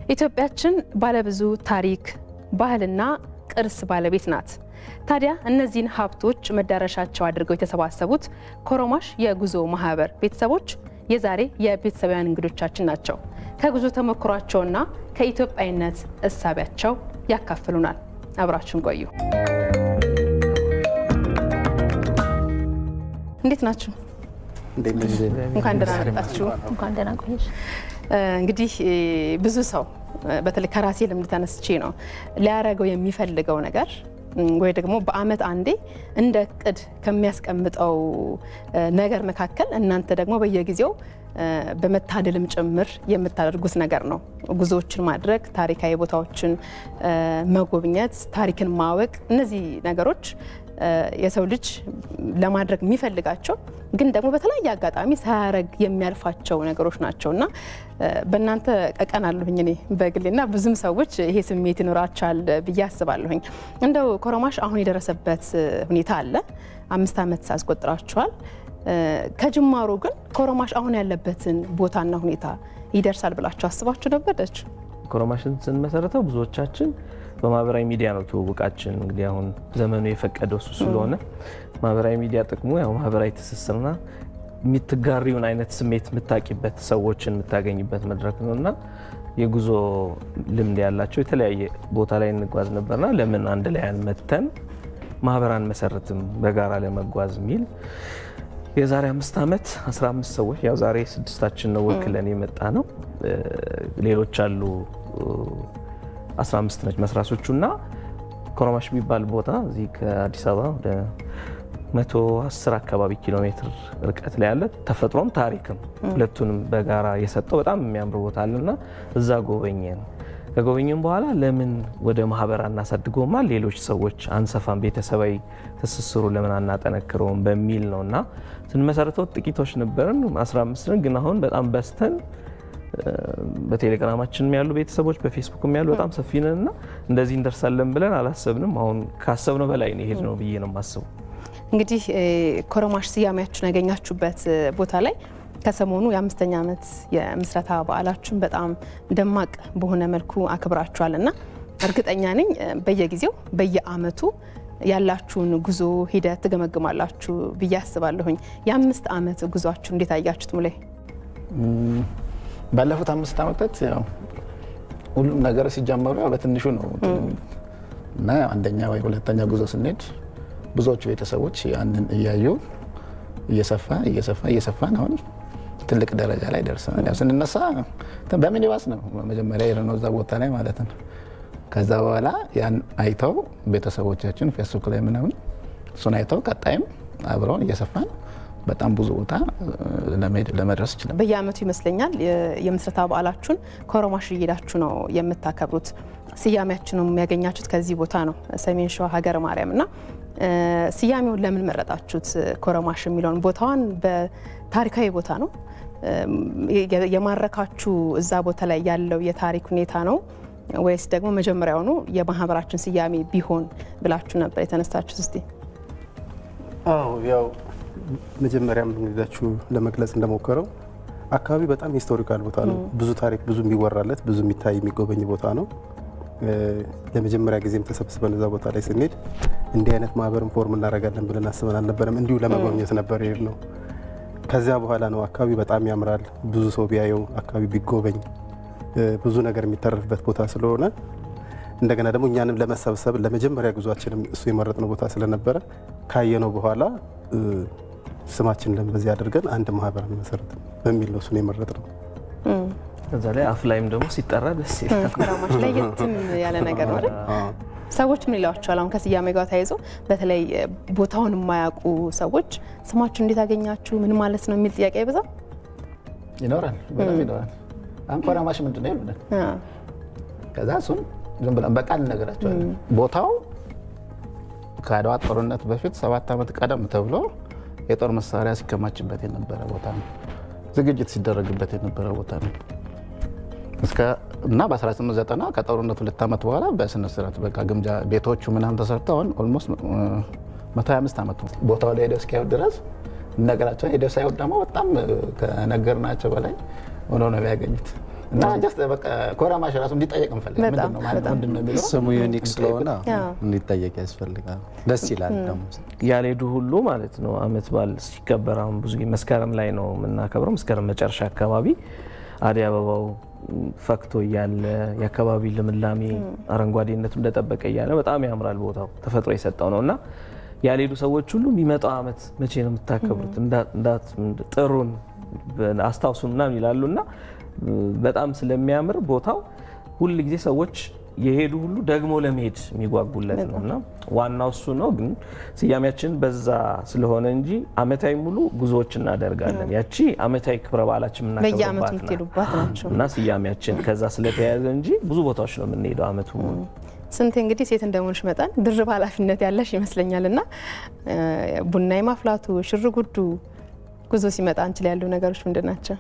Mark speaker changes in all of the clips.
Speaker 1: ኢትዮጵያችን ባለብዙ ታሪክ፣ ባህልና ቅርስ ባለቤት ናት። ታዲያ እነዚህን ሀብቶች መዳረሻቸው አድርገው የተሰባሰቡት ኮሮማሽ የጉዞ ማህበር ቤተሰቦች የዛሬ የቤተሰባውያን እንግዶቻችን ናቸው። ከጉዞ ተሞክሯቸውና ከኢትዮጵያዊነት እሳቢያቸው ያካፍሉናል። አብራችሁን ቆዩ። እንዴት ናችሁ? እንኳን ደህና መጣችሁ።
Speaker 2: እንኳን ደህና ቆየሽ።
Speaker 1: እንግዲህ ብዙ ሰው በተለይ ከራሴ ልምድ ተነስቼ ነው ሊያደርገው የሚፈልገው ነገር ወይ ደግሞ በዓመት አንዴ እንደ እቅድ ከሚያስቀምጠው ነገር መካከል እናንተ ደግሞ በየጊዜው በመታደልም ጭምር የምታደርጉት ነገር ነው። ጉዞዎችን ማድረግ፣ ታሪካዊ ቦታዎችን መጎብኘት፣ ታሪክን ማወቅ፣ እነዚህ ነገሮች የሰው ልጅ ለማድረግ የሚፈልጋቸው ግን ደግሞ በተለያየ አጋጣሚ ሳያረግ የሚያልፋቸው ነገሮች ናቸው እና በእናንተ ቀቀናለሁኝ እኔ በግሌና ብዙም ሰዎች ይሄ ስሜት ይኖራቸዋል ብዬ አስባለሁኝ። እንደው ኮሮማሽ አሁን የደረሰበት ሁኔታ አለ። አምስት ዓመት አስቆጥራችኋል። ከጅማሮ ግን ኮሮማሽ አሁን ያለበትን ቦታና ሁኔታ ይደርሳል ብላችሁ አስባችሁ ነበረች?
Speaker 3: ኮሮማሽን ስንመሰረተው ብዙዎቻችን በማህበራዊ ሚዲያ ነው ትውውቃችን። እንግዲህ አሁን ዘመኑ የፈቀደው እሱ ስለሆነ ማህበራዊ ሚዲያ ጥቅሙ ያው ማህበራዊ ትስስርና የምትጋሪውን አይነት ስሜት የምታቂበት ሰዎችን የምታገኝበት መድረክ ነው እና የጉዞ ልምድ ያላቸው የተለያየ ቦታ ላይ እንጓዝ ነበርና ለምን አንድ ላይ አንመተን ማህበር አንመሰርትም በጋራ ለመጓዝ የሚል የዛሬ አምስት ዓመት 15 ሰዎች ያው ዛሬ ስድስታችን ነው ወክለን የመጣ ነው። ሌሎች አሉ 15 ነች መስራቾቹ እና ኮሮማሽ የሚባል ቦታ እዚህ ከአዲስ አበባ ወደ 110 አካባቢ ኪሎ ሜትር ርቀት ላይ ያለ ተፈጥሮም ታሪክም ሁለቱንም በጋራ የሰጠው በጣም የሚያምር ቦታ አለና እዛ ጎበኘን። ከጎበኘን በኋላ ለምን ወደ ማህበር አናሳድገውማ ሌሎች ሰዎች አንሰፋም፣ ቤተሰባዊ ትስስሩ ለምን አናጠነክረውም በሚል ነው እና ስንመሰረተው ጥቂቶች ነበርን 15 ግን አሁን በጣም በስተን በቴሌግራማችንም ያሉ ቤተሰቦች በፌስቡክም ያሉ በጣም ሰፊ ነን እና እንደዚህ እንደርሳለን ብለን አላሰብንም። አሁን ካሰብነው በላይ ነው የሄድነው ብዬ ነው የማስበው።
Speaker 1: እንግዲህ ኮሮማሽ ስያሜያችሁን ያገኛችሁበት ቦታ ላይ ከሰሞኑ የአምስተኛ ዓመት የምስረታ በዓላችሁን በጣም ደማቅ በሆነ መልኩ አክብራችኋል እና እርግጠኛ ነኝ በየጊዜው በየዓመቱ ያላችሁን ጉዞ ሂደት ትገመግማላችሁ ብዬ አስባለሁኝ። የአምስት ዓመት ጉዟችሁ እንዴት አያችሁት? ሙሌ
Speaker 4: ባለፉት አምስት ዓመታት ያው ሁሉም ነገር ሲጀመሩ ያው በትንሹ ነው እና አንደኛ ወይ ሁለተኛ ጉዞ ስንሄድ ብዙዎቹ ቤተሰቦች ያንን እያዩ እየሰፋ እየሰፋ እየሰፋን አሁን ትልቅ ደረጃ ላይ ደርሰናል። ያው ስንነሳ በሚኒባስ ነው መጀመሪያ የሄድነው እዛ ቦታ ላይ ማለት ነው። ከዛ በኋላ ያን አይተው ቤተሰቦቻችን ፌስቡክ ላይ ምናምን እሱን አይተው ቀጣይም አብረውን እየሰፋን በጣም ብዙ ቦታ ለመድረስ ይችላል።
Speaker 1: በየዓመቱ ይመስለኛል የምስረታ በዓላችሁን ኮሮማሽ እየሄዳችሁ ነው የምታከብሩት። ስያሜያችንም ያገኛችሁት ከዚህ ቦታ ነው፣ ሰሜን ሸዋ ሀገረ ማርያም እና ስያሜውን ለምን መረጣችሁት? ኮሮማሽ የሚለውን ቦታዋን በታሪካዊ ቦታ ነው የማረካችሁ እዛ ቦታ ላይ ያለው የታሪክ ሁኔታ ነው ወይስ ደግሞ መጀመሪያውኑ የማህበራችን ስያሜ ቢሆን ብላችሁ ነበር የተነሳችሁት? እስቲ
Speaker 5: አዎ ያው መጀመሪያም እንግዳችሁ ለመግለጽ እንደሞከረው አካባቢ በጣም ሂስቶሪካል ቦታ ነው። ብዙ ታሪክ፣ ብዙ የሚወራለት፣ ብዙ የሚታይ የሚጎበኝ ቦታ ነው። ለመጀመሪያ ጊዜም ተሰብስበን እዛ ቦታ ላይ ስንሄድ እንዲህ አይነት ማህበርን ፎርም እናደርጋለን ብለን አስበን አልነበረም። እንዲሁ ለመጎብኘት ነበር ይሄድ ነው። ከዚያ በኋላ ነው አካባቢ በጣም ያምራል፣ ብዙ ሰው ቢያየው አካባቢ ቢጎበኝ ብዙ ነገር የሚተረፍበት ቦታ ስለሆነ እንደገና ደግሞ እኛንም ለመሰብሰብ ለመጀመሪያ ጉዟችንም እሱ የመረጥነው ቦታ ስለነበረ ካየነው በኋላ ስማችን ለም በዚህ አድርገን አንድ ማህበር መሰረት በሚል ነው እሱን የመረጥነው።
Speaker 3: ከዛ ላይ አፍ ላይም ደግሞ ሲጠራ ደስ ይላል።
Speaker 1: ኮሮማሽ ለየትም ያለ ነገር ነው አይደል? ሰዎች ምን ይሏቸዋል? አሁን ከስያሜ ጋር ተያይዞ በተለይ ቦታውን የማያውቁ ሰዎች ስማችሁ እንዴት አገኛችሁ ምን ማለት ነው የሚል ጥያቄ አይበዛም?
Speaker 4: ይኖራል፣ በጣም ይኖራል። አሁን ኮሮማሽ ምንድን ነው ይሉናል። ከዛ እሱን ዝም ብለን በቃል እነግራቸዋለን። ቦታው ከአድዋ ጦርነት በፊት ሰባት ዓመት ቀደም ተብሎ የጦር መሳሪያ ሲከማችበት የነበረ ቦታ ነው። ዝግጅት ሲደረግበት የነበረ ቦታ ነው እና በ1890 ከጦርነቱ ሁለት ዓመት በኋላ በስነ ስርዓት በቃ ግምጃ ቤቶቹ ምናምን ተሰርተው አሁን ኦልሞስት 125 ዓመት ቦታው ላይ ሄደው እስኪያዩት ድረስ ነገራቸውን ሄደው ሳይሆን ደግሞ በጣም ከነገርናቸው በላይ ሆኖ ነው ያገኙት። እና ጀስት በቃ ኮረማሽ ራሱ እንዲጠየቅ እንፈልጋለን።
Speaker 1: በጣም
Speaker 4: ምንድን ነው ማለት
Speaker 1: በጣም።
Speaker 4: ምንድን ነው የሚለው
Speaker 2: ስሙ ዩኒክ ስለሆነ
Speaker 1: አዎ።
Speaker 2: እንዲጠየቅ ያስፈልጋል። ደስ ይላል ደግሞ
Speaker 3: ያልሄዱ ሁሉ ማለት ነው። አመት በዓል ሲከበር አሁን ብዙ ጊዜ መስከረም ላይ ነው የምናከብረው። መስከረም መጨረሻ አካባቢ አደይ አበባው ፈክቶ እያለ የአካባቢ ልምላሜ አረንጓዴነቱ እንደጠበቀ እያለ በጣም ያምራል ቦታው ተፈጥሮ የሰጠው ነው እና ያልሄዱ ሰዎች ሁሉ የሚመጣው አመት መቼ ነው የምታከብሩት እንዳ- እንዳት ጥሩን አስታውሱን ምናምን ይላሉ እና በጣም ስለሚያምር ቦታው ሁል ጊዜ ሰዎች የሄዱ ሁሉ ደግሞ ለመሄድ የሚጓጉለት ነው እና ዋናው እሱ ነው። ግን ስያሜያችን በዛ ስለሆነ እንጂ አመታዊ ሙሉ ጉዞዎች እናደርጋለን። ያቺ አመታዊ ክብረ በዓላችን
Speaker 1: በየአመቱ
Speaker 3: የምናከብርባት ናት
Speaker 1: የምትሄዱባት ናቸው።
Speaker 3: እና ስያሜያችን ከዛ ስለተያያዘ እንጂ ብዙ ቦታዎች ነው የምንሄደው አመቱ ሙሉ።
Speaker 1: ስንት እንግዲህ ሴት እንደሆንሽ መጠን ድርብ ኃላፊነት ያለሽ ይመስለኛል እና እ፣ ቡና የማፍላቱ ሽር ጉዱ ጉዞ ሲመጣ አንቺ ላይ ያሉ ነገሮች ምንድን ናቸው?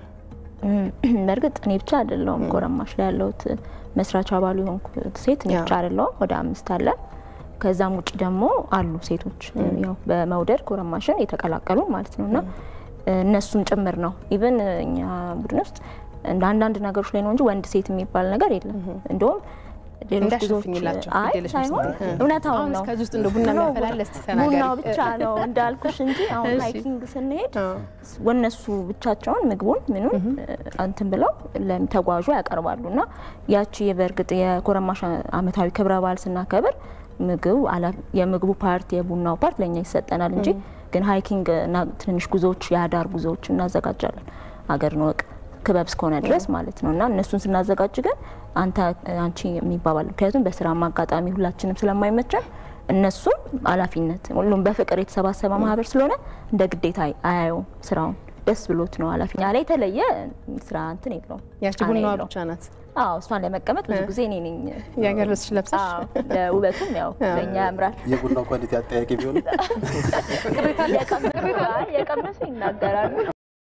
Speaker 6: በእርግጥ እኔ ብቻ አይደለሁም ጎረማሽ ላይ ያለሁት መስራች አባሉ የሆንኩት ሴት እኔ
Speaker 1: ያ።
Speaker 6: ብቻ አይደለሁም። ወደ አምስት አለን። ከዛም ውጭ ደግሞ አሉ ሴቶች ያው በመውደድ ጎረማሽን የተቀላቀሉ ማለት ነው እና እነሱም ጭምር ነው ኢቨን እኛ ቡድን ውስጥ እንደ አንዳንድ ነገሮች ላይ ነው እንጂ ወንድ ሴት የሚባል ነገር የለም። እንደውም ሌሎች ብዙዎች
Speaker 1: እንዳሸፍኝላቸው
Speaker 6: አይ
Speaker 1: ግዴለሽ
Speaker 6: ሳይሆን
Speaker 1: መስሎኝ።
Speaker 6: እውነታውን
Speaker 1: አሁን
Speaker 6: ነው
Speaker 1: እስከዚህ ውስጥ እንደ ቡና የሚያፈላለ እስቲ ተናገሪ።
Speaker 6: ቡናው ብቻ ነው እንዳልኩሽ እንጂ አሁን
Speaker 1: እሺ።
Speaker 6: ሃይኪንግ ስንሄድ
Speaker 1: አዎ።
Speaker 6: ወነሱ ብቻቸውን ምግቡን ምኑን እንትን ብለው ለተጓዡ ያቀርባሉ እና ያቺ በእርግጥ የኮረማሽ አመታዊ ክብረ በዓል ስናከብር ምግቡ አላ- የምግቡ ፓርት የቡናው ፓርት ለእኛ ይሰጠናል እንጂ ግን ሃይኪንግ እና ትንንሽ ጉዞዎች የአዳር ጉዞዎች እናዘጋጃለን አገር ንወቅ ክበብ እስከሆነ ድረስ ማለት ነው እና እነሱን ስናዘጋጅ ግን አንተ አንቺ የሚባባል ምክንያቱም በስራ አጋጣሚ ሁላችንም ስለማይመቸን እነሱም ኃላፊነት ሁሉም በፍቅር የተሰባሰበ ማህበር ስለሆነ እንደ ግዴታ አያየውም ስራውን ደስ ብሎት ነው ኃላፊ ላይ የተለየ ስራ እንትን የለውም
Speaker 1: ያቺ
Speaker 6: ጫና
Speaker 1: ቡናዋ
Speaker 6: የለውም።
Speaker 1: ብቻ ናት።
Speaker 6: አዎ እሷን ለመቀመጥ ብዙ ጊዜ እኔ ነኝ
Speaker 1: የሀገር ልብስሽ ለብሰሽ
Speaker 6: አዎ፣ ለውበቱም ያው ለእኛ ያምራል
Speaker 5: የቡናው ኳሊቲ አጠያቂ ቢሆንም
Speaker 6: የቀመሱ- የቀመሱ ይናገራሉ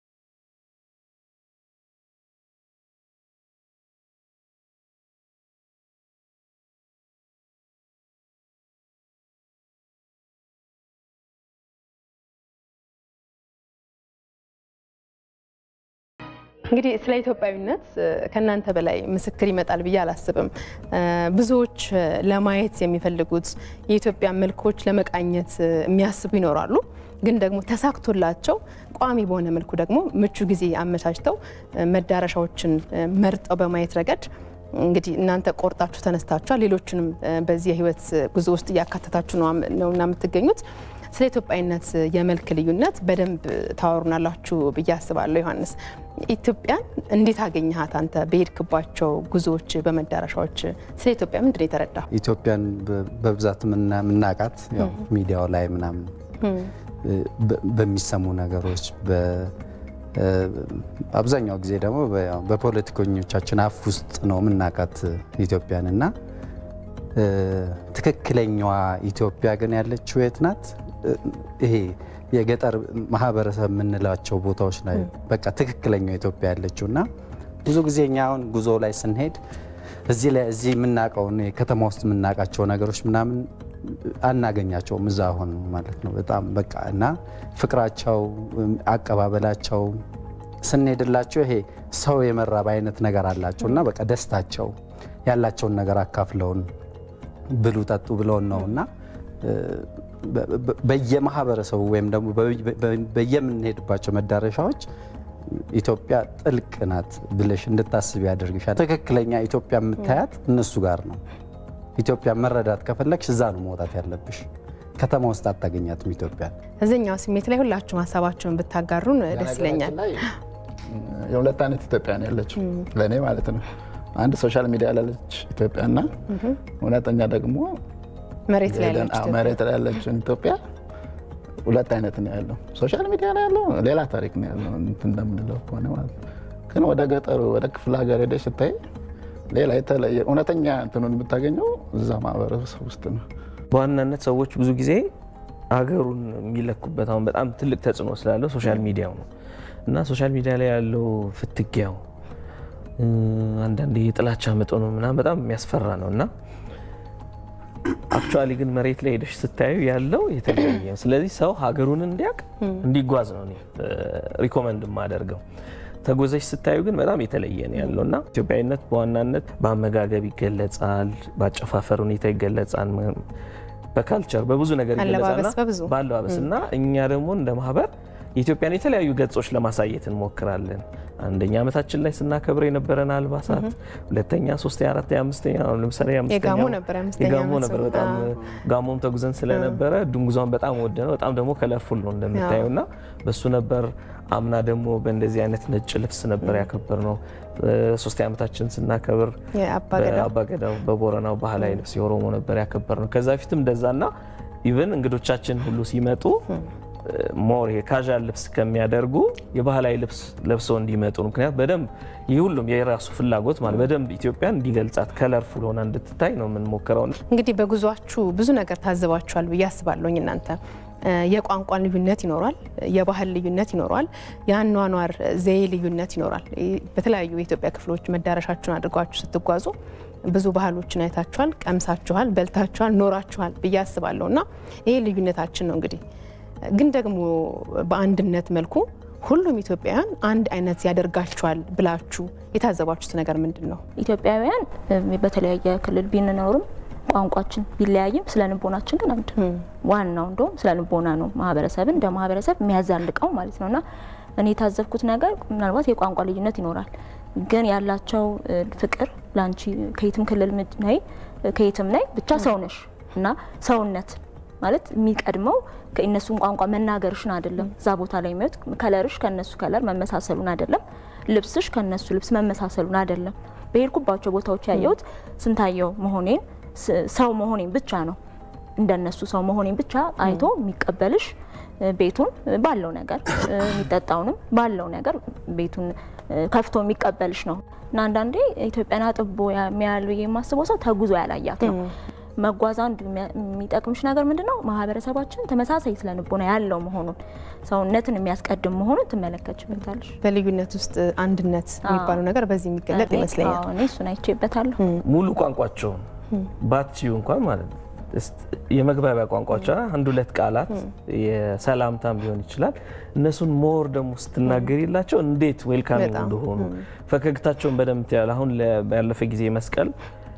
Speaker 1: እንግዲህ ስለ ኢትዮጵያዊነት እ፣ ከእናንተ በላይ ምስክር ይመጣል ብዬ አላስብም። እ፣ ብዙዎች እ፣ ለማየት የሚፈልጉት የኢትዮጵያ መልኮች ለመቃኘት እ፣ የሚያስቡ ይኖራሉ። ግን ደግሞ ተሳክቶላቸው ቋሚ በሆነ መልኩ ደግሞ ምቹ ጊዜ አመቻችተው እ፣ መዳረሻዎችን እ፣ መርጠው በማየት ረገድ እንግዲህ እናንተ ቆርጣችሁ ተነስታችኋል። ሌሎችንም እ፣ በዚህ የህይወት ጉዞ ውስጥ እያካተታችሁ ነው ነውና የምትገኙት። ስለ ኢትዮጵያዊነት የመልክ ልዩነት በደንብ ታወሩናላችሁ ብዬ አስባለሁ። ዮሐንስ ኢትዮጵያን እንዴት አገኘሃት አንተ በሄድክባቸው ጉዞዎች፣ በመዳረሻዎች ስለ ኢትዮጵያ ምንድን ነው የተረዳ?
Speaker 2: ኢትዮጵያን በ- በብዛት የምና- የምናውቃት ያው ሚዲያው ላይ ምናምን በ- በሚሰሙ ነገሮች በ- እ፣ አብዛኛው ጊዜ ደግሞ በ- ያው በፖለቲከኞቻችን አፍ ውስጥ ነው የምናውቃት ኢትዮጵያን እና እ፣ ትክክለኛዋ ኢትዮጵያ ግን ያለችው የት ናት? እ፣ ይሄ የገጠር ማህበረሰብ የምንላቸው ቦታዎች ላይ በቃ ትክክለኛው ኢትዮጵያ ያለችው እና ብዙ ጊዜ እኛ አሁን ጉዞ ላይ ስንሄድ እዚህ ላይ እዚህ የምናውቀውን ከተማ ውስጥ የምናውቃቸው ነገሮች ምናምን አናገኛቸውም እዛ አሁን ማለት ነው። በጣም በቃ እና ፍቅራቸው፣ አቀባበላቸው ስንሄድላቸው ይሄ ሰው የመራብ አይነት ነገር አላቸው እና በቃ ደስታቸው ያላቸውን ነገር አካፍለውን ብሉ ጠጡ ብለውን ነው እና እ፣ በ- በ- በየማህበረሰቡ ወይም ደግሞ በ- በ- በየምንሄድባቸው መዳረሻዎች ኢትዮጵያ ጥልቅ ናት ብለሽ እንድታስብ ያደርግሻል። ትክክለኛ ኢትዮጵያ የምታያት እነሱ ጋር ነው። ኢትዮጵያ መረዳት ከፈለግሽ እዛ ነው መውጣት ያለብሽ። ከተማ ውስጥ አታገኛትም ኢትዮጵያ።
Speaker 1: እዚኛው ስሜት ላይ ሁላችሁም ሀሳባችሁን ብታጋሩን ደስ ይለኛል።
Speaker 4: በነገራችን ላይ የሁለት አይነት ኢትዮጵያ ነው ያለችው ለእኔ ማለት ነው። አንድ ሶሻል ሚዲያ ላለች ኢትዮጵያና እውነተኛ ደግሞ
Speaker 1: መሬት ላይ
Speaker 4: ሄደን-
Speaker 1: ያለች
Speaker 4: አዎ፣ መሬት ላይ ያለችን ኢትዮጵያ ሁለት አይነት ነው ያለው። ሶሻል ሚዲያ ላይ ያለው ሌላ ታሪክ ነው ያለው እንትን እንደምንለው ከሆነ ማለት ነው። ግን ወደ ገጠሩ ወደ ክፍለ ሀገር ሄደሽ ስታይ ሌላ የተለየ እውነተኛ እንትኑን የምታገኘው እዛ ማህበረሰብ ውስጥ ነው።
Speaker 3: በዋናነት ሰዎች ብዙ ጊዜ አገሩን የሚለኩበት አሁን በጣም ትልቅ ተጽዕኖ ስላለው ሶሻል ሚዲያው ነው እና ሶሻል ሚዲያ ላይ ያለው ፍትጊያው እ፣ አንዳንዴ የጥላቻ መጠኑ ምናምን በጣም የሚያስፈራ ነው እና አክቹዋሊ ግን መሬት ላይ ሄደሽ ስታዩ ያለው የተለያየ ነው። ስለዚህ ሰው ሀገሩን እንዲያውቅ እንዲጓዝ ነው እኔ ሪኮመንድ የማደርገው። ተጎዘሽ ስታዩ ግን በጣም የተለየ ነው ያለው እና ኢትዮጵያዊነት በዋናነት በአመጋገብ ይገለጻል፣ በአጨፋፈር ሁኔታ ይገለጻል፣ በካልቸር በብዙ ነገር ይገለጻልና
Speaker 1: አለባበስ በብዙ
Speaker 3: በአለባበስ እና እኛ ደግሞ እንደ ማህበር የኢትዮጵያን የተለያዩ ገጾች ለማሳየት እንሞክራለን። አንደኛ ዓመታችን ላይ ስናከብር የነበረን አልባሳት፣ ሁለተኛ፣ ሶስተኛ፣ አራተኛ፣ አምስተኛ አሁን ለምሳሌ
Speaker 1: የጋሞ ነበር የአምስተኛ
Speaker 3: የጋሞ
Speaker 1: ዓመት
Speaker 3: ነበር
Speaker 1: ነው።
Speaker 3: በጣም ጋሞም ተጉዘን ስለነበረ ድንጉዟን በጣም ወደ ነው በጣም ደግሞ ከለርፉል ነው እንደምታየው እና በሱ ነበር። አምና ደግሞ በእንደዚህ አይነት ነጭ ልብስ ነበር ያከበር ነው። ሶስተኛ ዓመታችን ስናከብር
Speaker 1: የአባገዳ
Speaker 3: በአባገዳው በቦረናው ባህላዊ ልብስ የኦሮሞ ነበር ያከበር ነው። ከዛ በፊትም እንደዛና ኢቨን እንግዶቻችን ሁሉ ሲመጡ ሞር የካዣል ልብስ ከሚያደርጉ የባህላዊ ልብስ ለብሰው እንዲመጡ ነው። ምክንያት በደንብ ይህ ሁሉም የራሱ ፍላጎት ማለት በደንብ ኢትዮጵያን እንዲገልጻት ከለርፉል ሆና እንድትታይ ነው የምንሞክረው።
Speaker 1: እንግዲህ በጉዟችሁ ብዙ ነገር ታዝባችኋል ብዬ አስባለሁኝ። እናንተ የቋንቋ ልዩነት ይኖራል፣ የባህል ልዩነት ይኖራል፣ የአኗኗር ዘዬ ልዩነት ይኖራል። በተለያዩ የኢትዮጵያ ክፍሎች መዳረሻችሁን አድርጓችሁ ስትጓዙ ብዙ ባህሎችን አይታችኋል፣ ቀምሳችኋል፣ በልታችኋል፣ ኖራችኋል ብዬ አስባለሁ እና ይሄ ልዩነታችን ነው እንግዲህ ግን ደግሞ በአንድነት መልኩ ሁሉም ኢትዮጵያውያን አንድ አይነት ያደርጋቸዋል ብላችሁ የታዘባችሁት ነገር ምንድን ነው?
Speaker 6: ኢትዮጵያውያን በተለያየ ክልል ቢንኖርም ቋንቋችን ቢለያይም ስለ ልቦናችን ግን አንድ ነው። ዋናው እንደውም ስለ ልቦና ነው ማህበረሰብን እንደ ማህበረሰብ የሚያዛልቀው ማለት ነው እና እኔ የታዘብኩት ነገር ምናልባት የቋንቋ ልዩነት ይኖራል፣ ግን ያላቸው ፍቅር ለአንቺ ከየትም ክልል ነይ ከየትም ነይ ብቻ ሰው ነሽ እና ሰውነት ማለት የሚቀድመው ከእነሱን ቋንቋ መናገርሽን አይደለም። እዛ ቦታ ላይ የሚወት ከለርሽ ከነሱ ከለር መመሳሰሉን አይደለም። ልብስሽ ከነሱ ልብስ መመሳሰሉን አይደለም። በሄድኩባቸው ቦታዎች ያየሁት ስንታየው መሆኔን ሰው መሆኔን ብቻ ነው። እንደነሱ ሰው መሆኔን ብቻ አይቶ የሚቀበልሽ ቤቱን ባለው ነገር የሚጠጣውንም ባለው ነገር ቤቱን ከፍቶ የሚቀበልሽ ነው እና አንዳንዴ ኢትዮጵያን አጥቦ የሚያል ብዬ የማስበው ሰው ተጉዞ ያላያት ነው። መጓዝ አንዱ የሚጠቅምሽ ነገር ምንድን ነው? ማህበረሰባችን ተመሳሳይ ስነ ልቦና ያለው መሆኑን ሰውነትን የሚያስቀድም መሆኑን ትመለከችበታለሽ።
Speaker 1: በልዩነት ውስጥ አንድነት የሚባለው ነገር በዚህ የሚገለጥ ይመስለኛል።
Speaker 6: እኔ እሱን አይቼበታለሁ።
Speaker 3: ሙሉ ቋንቋቸውን ባትችዩ እንኳን ማለት ነው የመግባቢያ ቋንቋቸው አንድ ሁለት ቃላት የሰላምታም ሊሆን ይችላል። እነሱን ሞር ደግሞ ስትናገሪላቸው እንዴት ዌልካሚንግ
Speaker 1: በጣም።
Speaker 3: እንደሆኑ ፈገግታቸውን በደንብ ትያለሽ። አሁን ያለፈ ጊዜ መስቀል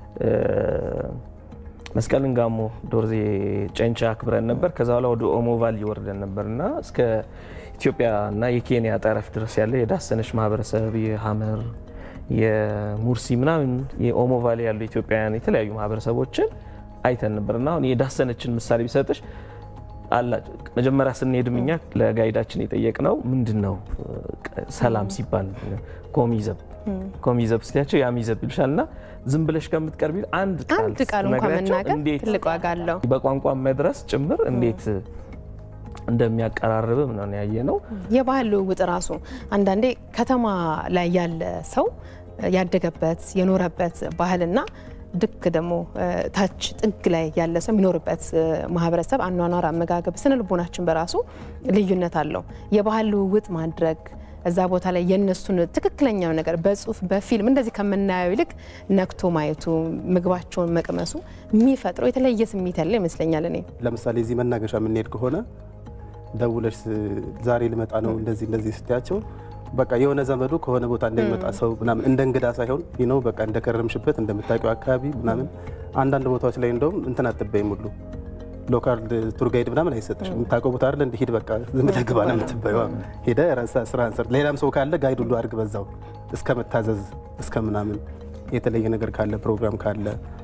Speaker 3: መስቀልን ጋሞ ዶርዜ ጨንቻ አክብረን ነበር። ከዛ በኋላ ወደ ኦሞ ቫሊ ወርደን ነበር እና እስከ ኢትዮጵያ እና የኬንያ ጠረፍ ድረስ ያለ የዳሰነች ማህበረሰብ የሀመር የሙርሲ ምናምን የኦሞ ቫሊ ያሉ ኢትዮጵያውያን የተለያዩ ማህበረሰቦችን አይተን ነበር እና አሁን የዳሰነችን ምሳሌ ቢሰጥሽ አላ መጀመሪያ ስንሄድም እኛ ለጋይዳችን የጠየቅነው ምንድን ነው ሰላም ሲባል ኮሚዘብ ኮሚዘብ ስትያቸው ያሚዘብ ይልሻል እና ዝም ብለሽ ከምትቀርቢ አንድ ቃል
Speaker 1: አንድ ቃል እንኳን
Speaker 3: ስትነግሪያቸው
Speaker 1: መናገር
Speaker 3: እንዴት
Speaker 1: ትልቅ ዋጋ አለው።
Speaker 3: በቋንቋ መድረስ ጭምር እንዴት እንደሚያቀራርብም ነው ያየ ነው።
Speaker 1: የባህል ልውውጥ ራሱ አንዳንዴ ከተማ ላይ ያለ ሰው ያደገበት የኖረበት ባህልና ድክ ደግሞ ታች ጥግ ላይ ያለ ሰው የሚኖርበት ማህበረሰብ አኗኗር፣ አመጋገብ፣ ስነ ልቦናችን በራሱ ልዩነት አለው። የባህል ልውውጥ ማድረግ እዛ ቦታ ላይ የእነሱን ትክክለኛው ነገር በጽሁፍ በፊልም እንደዚህ ከምናየው ይልቅ ነክቶ ማየቱ ምግባቸውን መቅመሱ የሚፈጥረው የተለየ ስሜት ያለ ይመስለኛል። እኔ
Speaker 5: ለምሳሌ እዚህ መናገሻ የምንሄድ ከሆነ ደውለሽ ዛሬ ልመጣ ነው እንደዚህ እንደዚህ ስትያቸው በቃ የሆነ ዘመዱ ከሆነ ቦታ እንደሚመጣ ሰው ምናምን እንደ እንግዳ ሳይሆን ነው በቃ እንደከረምሽበት እንደምታውቂው አካባቢ ምናምን አንዳንድ ቦታዎች ላይ እንደውም እንትን አትበይም ሁሉ ሎካል ቱር ጋይድ ምናምን አይሰጥሽም። የምታውቀው ቦታ አይደለ እንዲህ ሂድ በቃ ዝም ብለህ ግባ ነው የምትበይው። ሄደ ስራ አንሰር ሌላም ሰው ካለ ጋይድ ሁሉ አድርግ በዛው እስከ መታዘዝ እስከ ምናምን የተለየ ነገር ካለ ፕሮግራም ካለ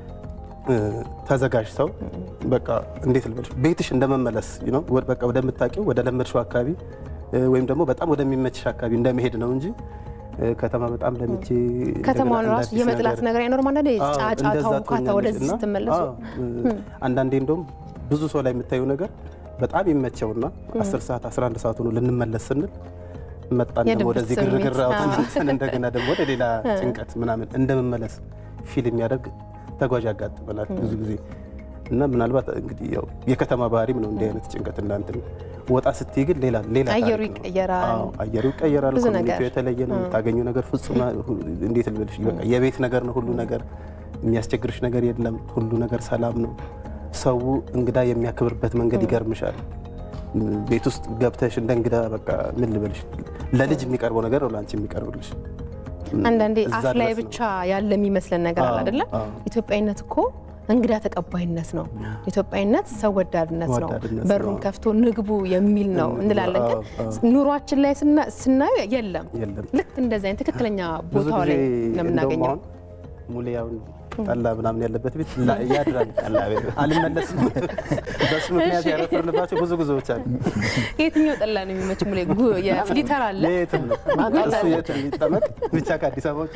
Speaker 5: ተዘጋጅ ሰው በቃ እንዴት ልበልሽ ቤትሽ እንደመመለስ ነው በቃ ወደምታውቂው ወደ ለመድሽው አካባቢ ወይም ደግሞ በጣም ወደሚመችሽ አካባቢ እንደመሄድ ነው እንጂ ከተማ በጣም ለምቼ
Speaker 1: ከተማውን ራሱ የመጥላት ነገር አይኖርም። አንዳንዴ ጫጫታው ካታ ወደዚህ ስትመለሱ
Speaker 5: አንዳንዴ እንደውም ብዙ ሰው ላይ የምታየው ነገር በጣም ይመቸውና 10 ሰዓት 11 ሰዓት ሆኖ ልንመለስ ስንል መጣን ደግሞ
Speaker 1: የድብርት
Speaker 5: ወደዚህ
Speaker 1: ስሜት፣
Speaker 5: ግርግር
Speaker 1: አዎ።
Speaker 5: አውጥተን እንደገና ደግሞ ወደ ሌላ ጭንቀት ምናምን እንደመመለስ ፊል የሚያደርግ ተጓዥ ያጋጥመናል ብዙ ጊዜ እና ምናልባት እንግዲህ ያው የከተማ ባህሪም ነው እንዲህ አይነት ጭንቀት እናንትን ወጣ ስትይ ግን ሌላ ሌላ
Speaker 1: አየሩ
Speaker 5: ታሪክ ነው።
Speaker 1: ይቀየራል።
Speaker 5: አዎ፣ አየሩ ይቀየራል።
Speaker 1: ብዙ
Speaker 5: ኮሚኒቲው
Speaker 1: ነገር።
Speaker 5: የተለየ ነው። የምታገኘው ነገር ፍጹም እንዴት ልበልሽ በቃ የቤት ነገር ነው ሁሉ ነገር የሚያስቸግርሽ ነገር የለም። ሁሉ ነገር ሰላም ነው። ሰው እንግዳ የሚያከብርበት መንገድ ይገርምሻል። ቤት ውስጥ ገብተሽ እንደ እንግዳ በቃ ምን ልበልሽ፣ ለልጅ የሚቀርበው ነገር ነው ለአንቺ የሚቀርብልሽ።
Speaker 1: አንዳንዴ
Speaker 5: እዛ
Speaker 1: አፍ ላይ
Speaker 5: ድረስ ነው።
Speaker 1: ብቻ ያለ የሚመስለን ነገር አለ
Speaker 5: አዎ፣
Speaker 1: አይደለም።
Speaker 5: አዎ።
Speaker 1: ኢትዮጵያዊነት እኮ እንግዳ ተቀባይነት ነው። ኢትዮጵያዊነት ሰው ወዳድነት ነው።
Speaker 5: ወዳድነት
Speaker 1: በሩን
Speaker 5: ነው።
Speaker 1: ከፍቶ ንግቡ የሚል ነው
Speaker 5: ንግቡ፣
Speaker 1: እንላለን። ግን
Speaker 5: አዎ፣ አዎ።
Speaker 1: ኑሯችን ላይ ስና- ስናየው የለም።
Speaker 5: የለም።
Speaker 1: ልክ እንደዚህ አይነት ትክክለኛ
Speaker 5: ብዙ
Speaker 1: ቦታው
Speaker 5: ጊዜ
Speaker 1: ላይ ነው
Speaker 5: እንደውም
Speaker 1: የምናገኘው።
Speaker 5: አሁን ሙሊያውን ጠላ ምናምን ያለበት ቤት ላ- ያድራል። ጠላ ቤት አልመለስም። በሱ ምክንያት
Speaker 1: እሺ።
Speaker 5: ያረፈርንባቸው ብዙ ጉዞዎች አሉ።
Speaker 1: የትኛው ጠላ ነው የሚመች? ሙሌ ጉ- የፍሊተር አለ
Speaker 5: የትም ነው እሱ የትም ይጠመቅ ብቻ ከአዲስ አበባ ውጭ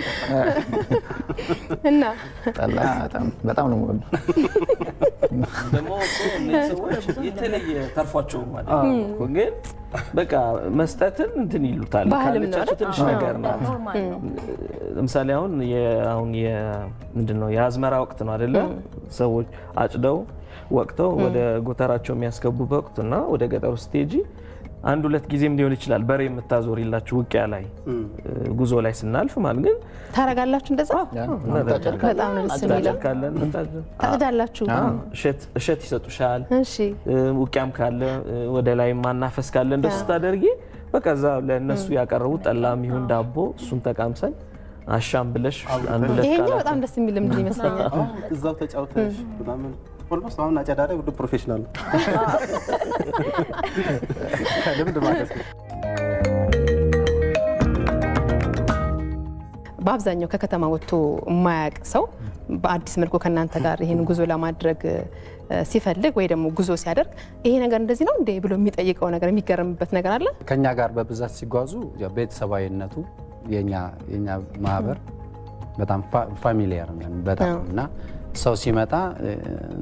Speaker 1: እና
Speaker 4: ጠላ በጣም- በጣም ነው የምወደው።
Speaker 3: ደግሞ እኮ እነዚህ ሰዎች የተለየ ተርፏቸው ማለት ነው እኮ። ግን በቃ መስጠትን እንትን ይሉታል
Speaker 1: ባህልም ነው
Speaker 3: ካለቻቸው ትንሽ ነገር ናት።
Speaker 6: ኖርማል ነው።
Speaker 3: ለምሳሌ አሁን የ- አሁን ምንድን ነው የአዝመራ ወቅት ነው አይደለ? ሰዎች አጭደው ወቅተው ወደ ጎተራቸው የሚያስገቡበት ወቅት እና ወደ ገጠሩ ስትሄጂ አንድ ሁለት ጊዜም ሊሆን ይችላል በሬ የምታዞሪላችሁ ውቅያ ላይ ጉዞ ላይ ስናልፍ ማለት ግን
Speaker 1: ታረጋላችሁ እንደዛ? በጣም ነው ደስ የሚለው።
Speaker 3: እናጨርካለን
Speaker 1: ታጭዳላችሁ?
Speaker 3: እሸት እሸት ይሰጡሻል።
Speaker 1: እሺ
Speaker 3: ውቅያም ካለ ወደ ላይ ማናፈስ ካለ እንደሱ ስታደርጊ በቃ እዛ ለእነሱ ያቀረቡት ጠላም ይሁን ዳቦ እሱን ተቃምሰን አሻም ብለሽ አንድ ሁለት
Speaker 1: ይሄኛው
Speaker 3: ቃላት
Speaker 1: በጣም ደስ የሚል ልምድ ይመስለኛል።
Speaker 5: እዛው ተጫውተሽ ምናምን ኦልሞስት አሁን አጨዳ ላይ ሁሉ ፕሮፌሽናል ነው ከልምድ ማለት ነው።
Speaker 1: በአብዛኛው ከከተማ ወጥቶ የማያውቅ ሰው በአዲስ መልኩ ከእናንተ ጋር ይህን ጉዞ ለማድረግ እ፣ ሲፈልግ ወይ ደግሞ ጉዞ ሲያደርግ ይሄ ነገር እንደዚህ ነው እንዴ ብሎ የሚጠይቀው ነገር የሚገርምበት ነገር አለ።
Speaker 2: ከኛ ጋር በብዛት ሲጓዙ ያው ቤተሰባዊነቱ የኛ የኛ ማህበር በጣም ፋሚሊየር ነን በጣም እና ሰው ሲመጣ እ፣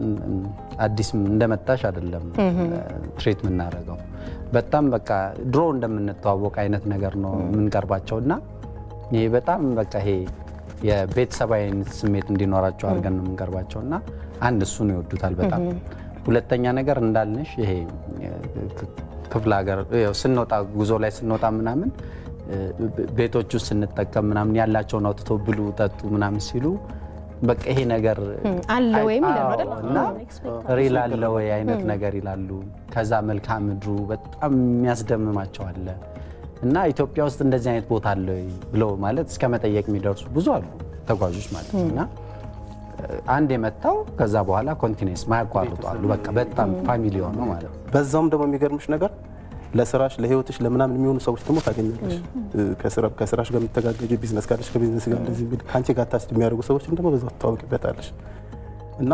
Speaker 2: አዲስ እንደመጣሽ አይደለም ትሬት የምናደርገው በጣም በቃ ድሮ እንደምንተዋወቅ አይነት ነገር ነው የምንቀርባቸው እና ይሄ በጣም በቃ ይሄ የቤተሰባዊነት ስሜት እንዲኖራቸው አድርገን ነው የምንቀርባቸው እና አንድ እሱን ይወዱታል በጣም ሁለተኛ ነገር እንዳልንሽ ይሄ ክፍለ ሀገር ያው ስንወጣ ጉዞ ላይ ስንወጣ ምናምን ቤቶች ውስጥ ስንጠቀም ምናምን ያላቸውን አውጥቶ ብሉ ጠጡ ምናምን ሲሉ በቃ ይሄ ነገር
Speaker 1: አለ ወይም
Speaker 2: አዎ፣
Speaker 1: ይላሉ አይደል?
Speaker 2: እና ሪል አለ ወይ አይነት ነገር ይላሉ። ከዛ መልክዓ ምድሩ በጣም የሚያስደምማቸው አለ እና ኢትዮጵያ ውስጥ እንደዚህ አይነት ቦታ አለ ወይ ብለው ማለት እስከ መጠየቅ የሚደርሱ ብዙ አሉ ተጓዦች ማለት ነው እና አንድ የመጣው ከዛ በኋላ ኮንቲኔንስ ማያቋርጡ አሉ። በቃ በጣም ፋሚሊ ሆነው ማለት ነው።
Speaker 5: በዛውም ደግሞ የሚገርምሽ ነገር ለስራሽ ለህይወትሽ ለምናምን የሚሆኑ ሰዎች ደግሞ ታገኛለሽ። ከስራ- ከስራሽ ጋር የምትተጋገጅ ቢዝነስ ካለሽ ከቢዝነስ ጋር እንደዚህ የሚል ከአንቺ ጋር ታች የሚያደርጉ ሰዎችም ደግሞ በዛው ትታወቂበታለሽ እና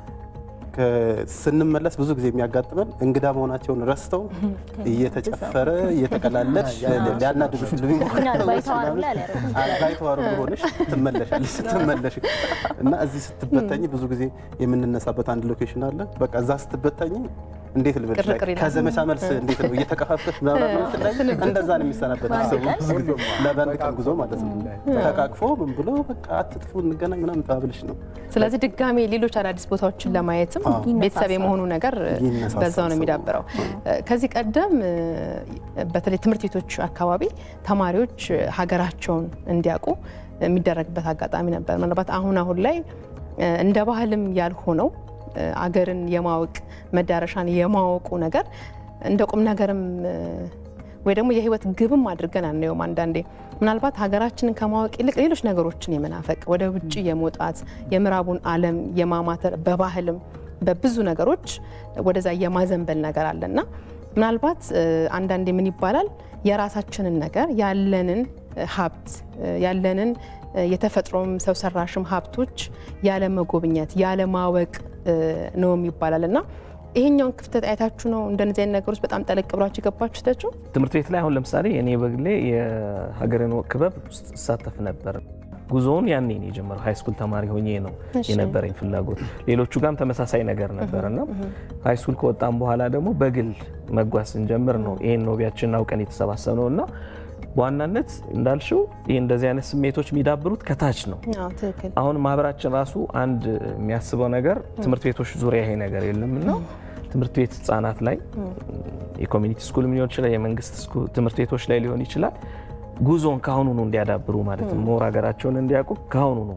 Speaker 5: ከ- ስንመለስ ብዙ ጊዜ የሚያጋጥመን እንግዳ መሆናቸውን ረስተው እየተጨፈረ እየተቀላለድሽ ሊያናድዱሽ ሊሞክሩ
Speaker 6: እኛ
Speaker 5: ሰዎች
Speaker 6: ባይተዋር
Speaker 5: ምናምን
Speaker 6: ብላ ሊያደርጉ
Speaker 5: ባይተዋር ሆነሽ ትመለሻለሽ። ስትመለሽ እና እዚህ ስትበተኝ ብዙ ጊዜ የምንነሳበት አንድ ሎኬሽን አለ። በቃ እዛ ስትበተኝ እንዴት ልበልሽ
Speaker 1: ቅርቅር ይላል።
Speaker 5: ከዘመቻ መልስ እንዴት ነው እየተከፋፈሽ ምናምን ላይ እንደዛ ነው የሚሰናበት ሰው ብዙ ጊዜ ለበአንድ ቀን ጉዞ ማለት ነው። ተቃቅፎ ምን ብሎ በቃ አትጥፉ እንገናኝ ምናምን ተባብልሽ ነው
Speaker 1: ስለዚህ ድጋሜ ሌሎች አዳዲስ ቦታዎችን ለማየትም ቤተሰብ የመሆኑ ነገር
Speaker 5: ይነሳሳል
Speaker 1: በዛው ነው
Speaker 5: ሰው።
Speaker 1: የሚዳብረው። ከዚህ ቀደም እ፣ በተለይ ትምህርት ቤቶች አካባቢ ተማሪዎች ሀገራቸውን እንዲያውቁ የሚደረግበት አጋጣሚ ነበር። ምናልባት አሁን አሁን ላይ እ፣ እንደ ባህልም ያልሆነው እ፣ አገርን የማወቅ መዳረሻን የማወቁ ነገር እንደ ቁም ነገርም እ፣ ወይ ደግሞ የህይወት ግብም አድርገን አናየውም። አንዳንዴ ምናልባት ሀገራችንን ከማወቅ ይልቅ ሌሎች ነገሮችን የመናፈቅ ወደ ውጭ የመውጣት የምዕራቡን ዓለም የማማተር በባህልም በብዙ ነገሮች ወደዛ የማዘንበል ነገር አለና ምናልባት እ፣ አንዳንዴ ምን ይባላል የራሳችንን ነገር ያለንን እ፣ ሀብት እ፣ ያለንን እ፣ የተፈጥሮም ሰው ሰራሽም ሀብቶች ያለ መጎብኘት ያለ ማወቅ እ፣ ነውም ይባላል እና ይሄኛውን ክፍተት አይታችሁ ነው እንደነዚህ አይነት ነገሮች በጣም ጠለቅ ብላችሁ የገባችሁታችሁ?
Speaker 3: ትምህርት ቤት ላይ አሁን ለምሳሌ እኔ በግሌ የሀገርን ወግ ክበብ ውስጥ እሳተፍ ነበር። ጉዞውን ያኔ ነው የጀመረው። ሃይ ስኩል ተማሪ ሆኜ ነው
Speaker 1: እሺ።
Speaker 3: የነበረኝ ፍላጎት። ሌሎቹ ጋርም ተመሳሳይ ነገር ነበር እና ሃይ ስኩል ከወጣም በኋላ ደግሞ በግል መጓዝ ስንጀምር ነው ይህን ኖቢያችንን አውቀን የተሰባሰብ ነው እና በዋናነት እንዳልሽው ይህ እንደዚህ አይነት ስሜቶች የሚዳብሩት ከታች ነው።
Speaker 1: አዎ ትክክል።
Speaker 3: አሁን ማህበራችን ራሱ አንድ የሚያስበው ነገር ትምህርት ቤቶች ዙሪያ ይሄ ነገር የለም እና ትምህርት ቤት ህጻናት ላይ የኮሚኒቲ ስኩል ሊሆን ይችላል፣ የመንግስት ስኩል ትምህርት ቤቶች ላይ ሊሆን ይችላል። ጉዞን ከአሁኑ ነው እንዲያዳብሩ ማለት ነው። ሞር ሀገራቸውን እንዲያውቁ ከአሁኑ ነው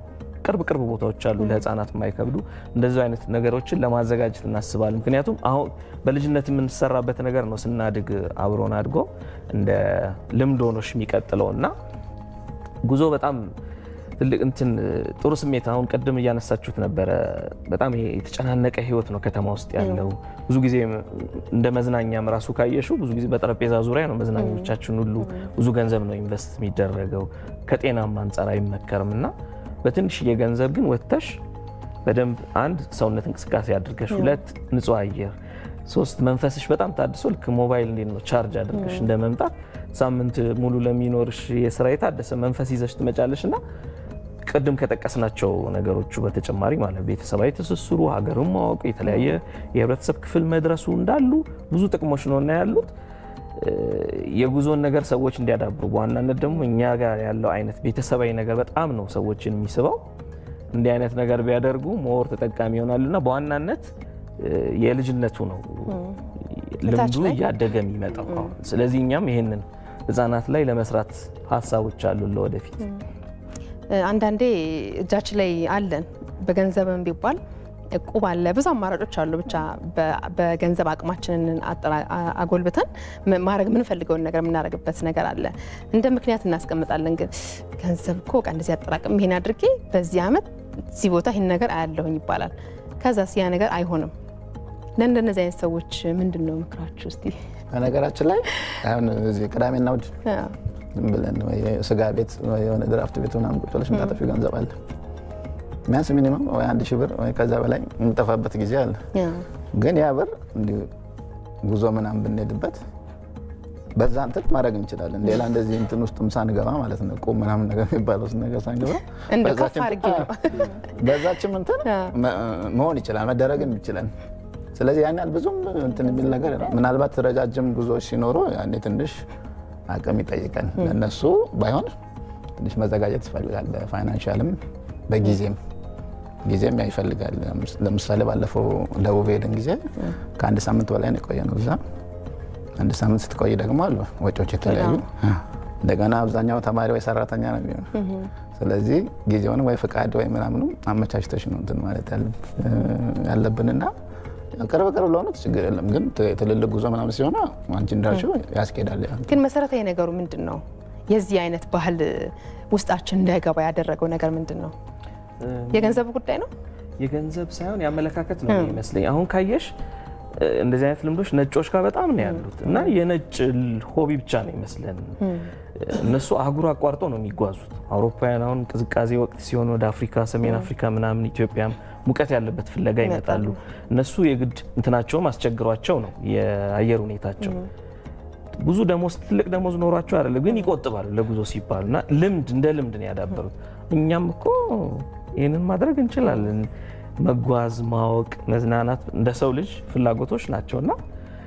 Speaker 3: ቅርብ ቅርብ ቦታዎች አሉ ለህፃናት የማይከብዱ እንደዚህ አይነት ነገሮችን ለማዘጋጀት እናስባለን። ምክንያቱም አሁን በልጅነት የምንሰራበት ነገር ነው ስናድግ አብሮን አድጎ እንደ ልምድ ሆኖሽ የሚቀጥለው እና ጉዞ በጣም ትልቅ እንትን ጥሩ ስሜት አሁን ቅድም እያነሳችሁት ነበረ። በጣም ይሄ የተጨናነቀ ህይወት ነው ከተማ ውስጥ ያለው። ብዙ ጊዜ እንደ መዝናኛም ራሱ ካየሽው ብዙ ጊዜ በጠረጴዛ ዙሪያ ነው መዝናኞቻችን ሁሉ። ብዙ ገንዘብ ነው ኢንቨስት የሚደረገው፣ ከጤናም አንጻር አይመከርም እና በትንሽዬ ገንዘብ ግን ወጥተሽ በደንብ አንድ ሰውነት እንቅስቃሴ አድርገሽ፣ ሁለት ንጹህ አየር፣ ሶስት መንፈስሽ በጣም ታድሶ ልክ ሞባይል እንዴት ነው ቻርጅ አድርገሽ እንደ መምጣት ሳምንት ሙሉ ለሚኖርሽ የስራ የታደሰ መንፈስ ይዘሽ ትመጫለሽ እና ቅድም ከጠቀስናቸው ነገሮቹ በተጨማሪ ማለት ቤተሰባዊ ትስስሩ፣ ሀገርን ማወቅ፣ የተለያየ የህብረተሰብ ክፍል መድረሱ እንዳሉ ብዙ ጥቅሞች ነው እና ያሉት የጉዞን ነገር ሰዎች እንዲያዳብሩ በዋናነት ደግሞ እኛ ጋር ያለው አይነት ቤተሰባዊ ነገር በጣም ነው ሰዎችን የሚስበው። እንዲህ አይነት ነገር ቢያደርጉ ሞር ተጠቃሚ ይሆናሉ እና በዋናነት የልጅነቱ ነው ልምዱ እያደገ የሚመጣው። ስለዚህ እኛም ይሄንን ህጻናት ላይ ለመስራት ሀሳቦች አሉ ለወደፊት።
Speaker 1: አንዳንዴ እጃችን ላይ አለን በገንዘብም ቢባል እቁብ አለ፣ ብዙ አማራጮች አሉ። ብቻ በገንዘብ አቅማችንን አጎልብተን ማድረግ የምንፈልገውን ነገር የምናደርግበት ነገር አለ። እንደ ምክንያት እናስቀምጣለን። ግን ገንዘብ እኮ በቃ እንደዚህ አጠራቅም ይሄን አድርጌ በዚህ ዓመት እዚህ ቦታ ይህን ነገር አያለሁኝ ይባላል። ከዛስ ያ ነገር አይሆንም። ለእንደነዚህ አይነት ሰዎች ምንድን ነው ምክራችሁ? እስቲ
Speaker 4: በነገራችን ላይ አሁን እዚህ ቅዳሜና እሑድ ዝም ብለን ስጋ ቤት የሆነ ድራፍት ቤት ምናምን ቁጭ ብለሽ የምታጠፊው ገንዘብ አለ ቢያንስ ሚኒመም ወይ አንድ ሺህ ብር ወይ ከዛ በላይ የምንጠፋበት ጊዜ አለ። ግን ያ ብር እንዲሁ ጉዞ ምናምን ብንሄድበት በዛ እንትን ማድረግ እንችላለን። ሌላ እንደዚህ እንትን ውስጥም ሳንገባ ማለት ነው ቁም ምናምን ነገር የሚባለው ነገር ሳንገባ በዛችም እንትን መሆን ይችላል መደረግን ይችላል። ስለዚህ ያን ያህል ብዙም እንትን የሚል ነገር ምናልባት ረጃጅም ጉዞዎች ሲኖሩ ያኔ ትንሽ አቅም ይጠይቃል። ለእነሱ ባይሆን ትንሽ መዘጋጀት ይፈልጋል በፋይናንሻልም በጊዜም ጊዜም ይፈልጋል። ለምሳሌ ባለፈው ደቡብ ሄድን ጊዜ ከአንድ ሳምንት በላይ ነው የቆየ ነው እዛ። አንድ ሳምንት ስትቆይ ደግሞ አሉ ወጪዎች የተለያዩ እንደገና አብዛኛው ተማሪ ወይ ሰራተኛ ነው የሚሆነው። ስለዚህ ጊዜውን ወይ ፍቃድ ወይ ምናምኑ አመቻችተሽ ነው እንትን ማለት ያለብንና ቅርብ ቅርብ ለሆኑት ችግር የለም። ግን ትልልቅ ጉዞ ምናምን ሲሆነ አንቺ እንዳልሽው ያስኬዳል።
Speaker 1: ግን መሰረታዊ ነገሩ ምንድን ነው? የዚህ አይነት ባህል ውስጣችን እንዳይገባ ያደረገው ነገር ምንድን ነው? የገንዘብ ጉዳይ ነው።
Speaker 3: የገንዘብ ሳይሆን የአመለካከት ነው ይመስለኝ። አሁን ካየሽ እንደዚህ አይነት ልምዶች ነጮች ጋር በጣም ነው ያሉት እና የነጭ ሆቢ ብቻ ነው ይመስለን። እነሱ አህጉር አቋርጠው ነው የሚጓዙት። አውሮፓውያን አሁን ቅዝቃዜ ወቅት ሲሆን ወደ አፍሪካ፣ ሰሜን አፍሪካ ምናምን ኢትዮጵያም ሙቀት ያለበት ፍለጋ ይመጣሉ። እነሱ የግድ እንትናቸውም አስቸግሯቸው ነው የአየር ሁኔታቸው ብዙ ደሞዝ ትልቅ ደሞዝ ኖሯቸው አይደለም፣ ግን ይቆጥባሉ ለጉዞ ሲባሉ እና ልምድ እንደ ልምድ ነው ያዳበሩት። እኛም እኮ ይህንን ማድረግ እንችላለን። መጓዝ፣ ማወቅ፣ መዝናናት እንደ ሰው ልጅ ፍላጎቶች ናቸው እና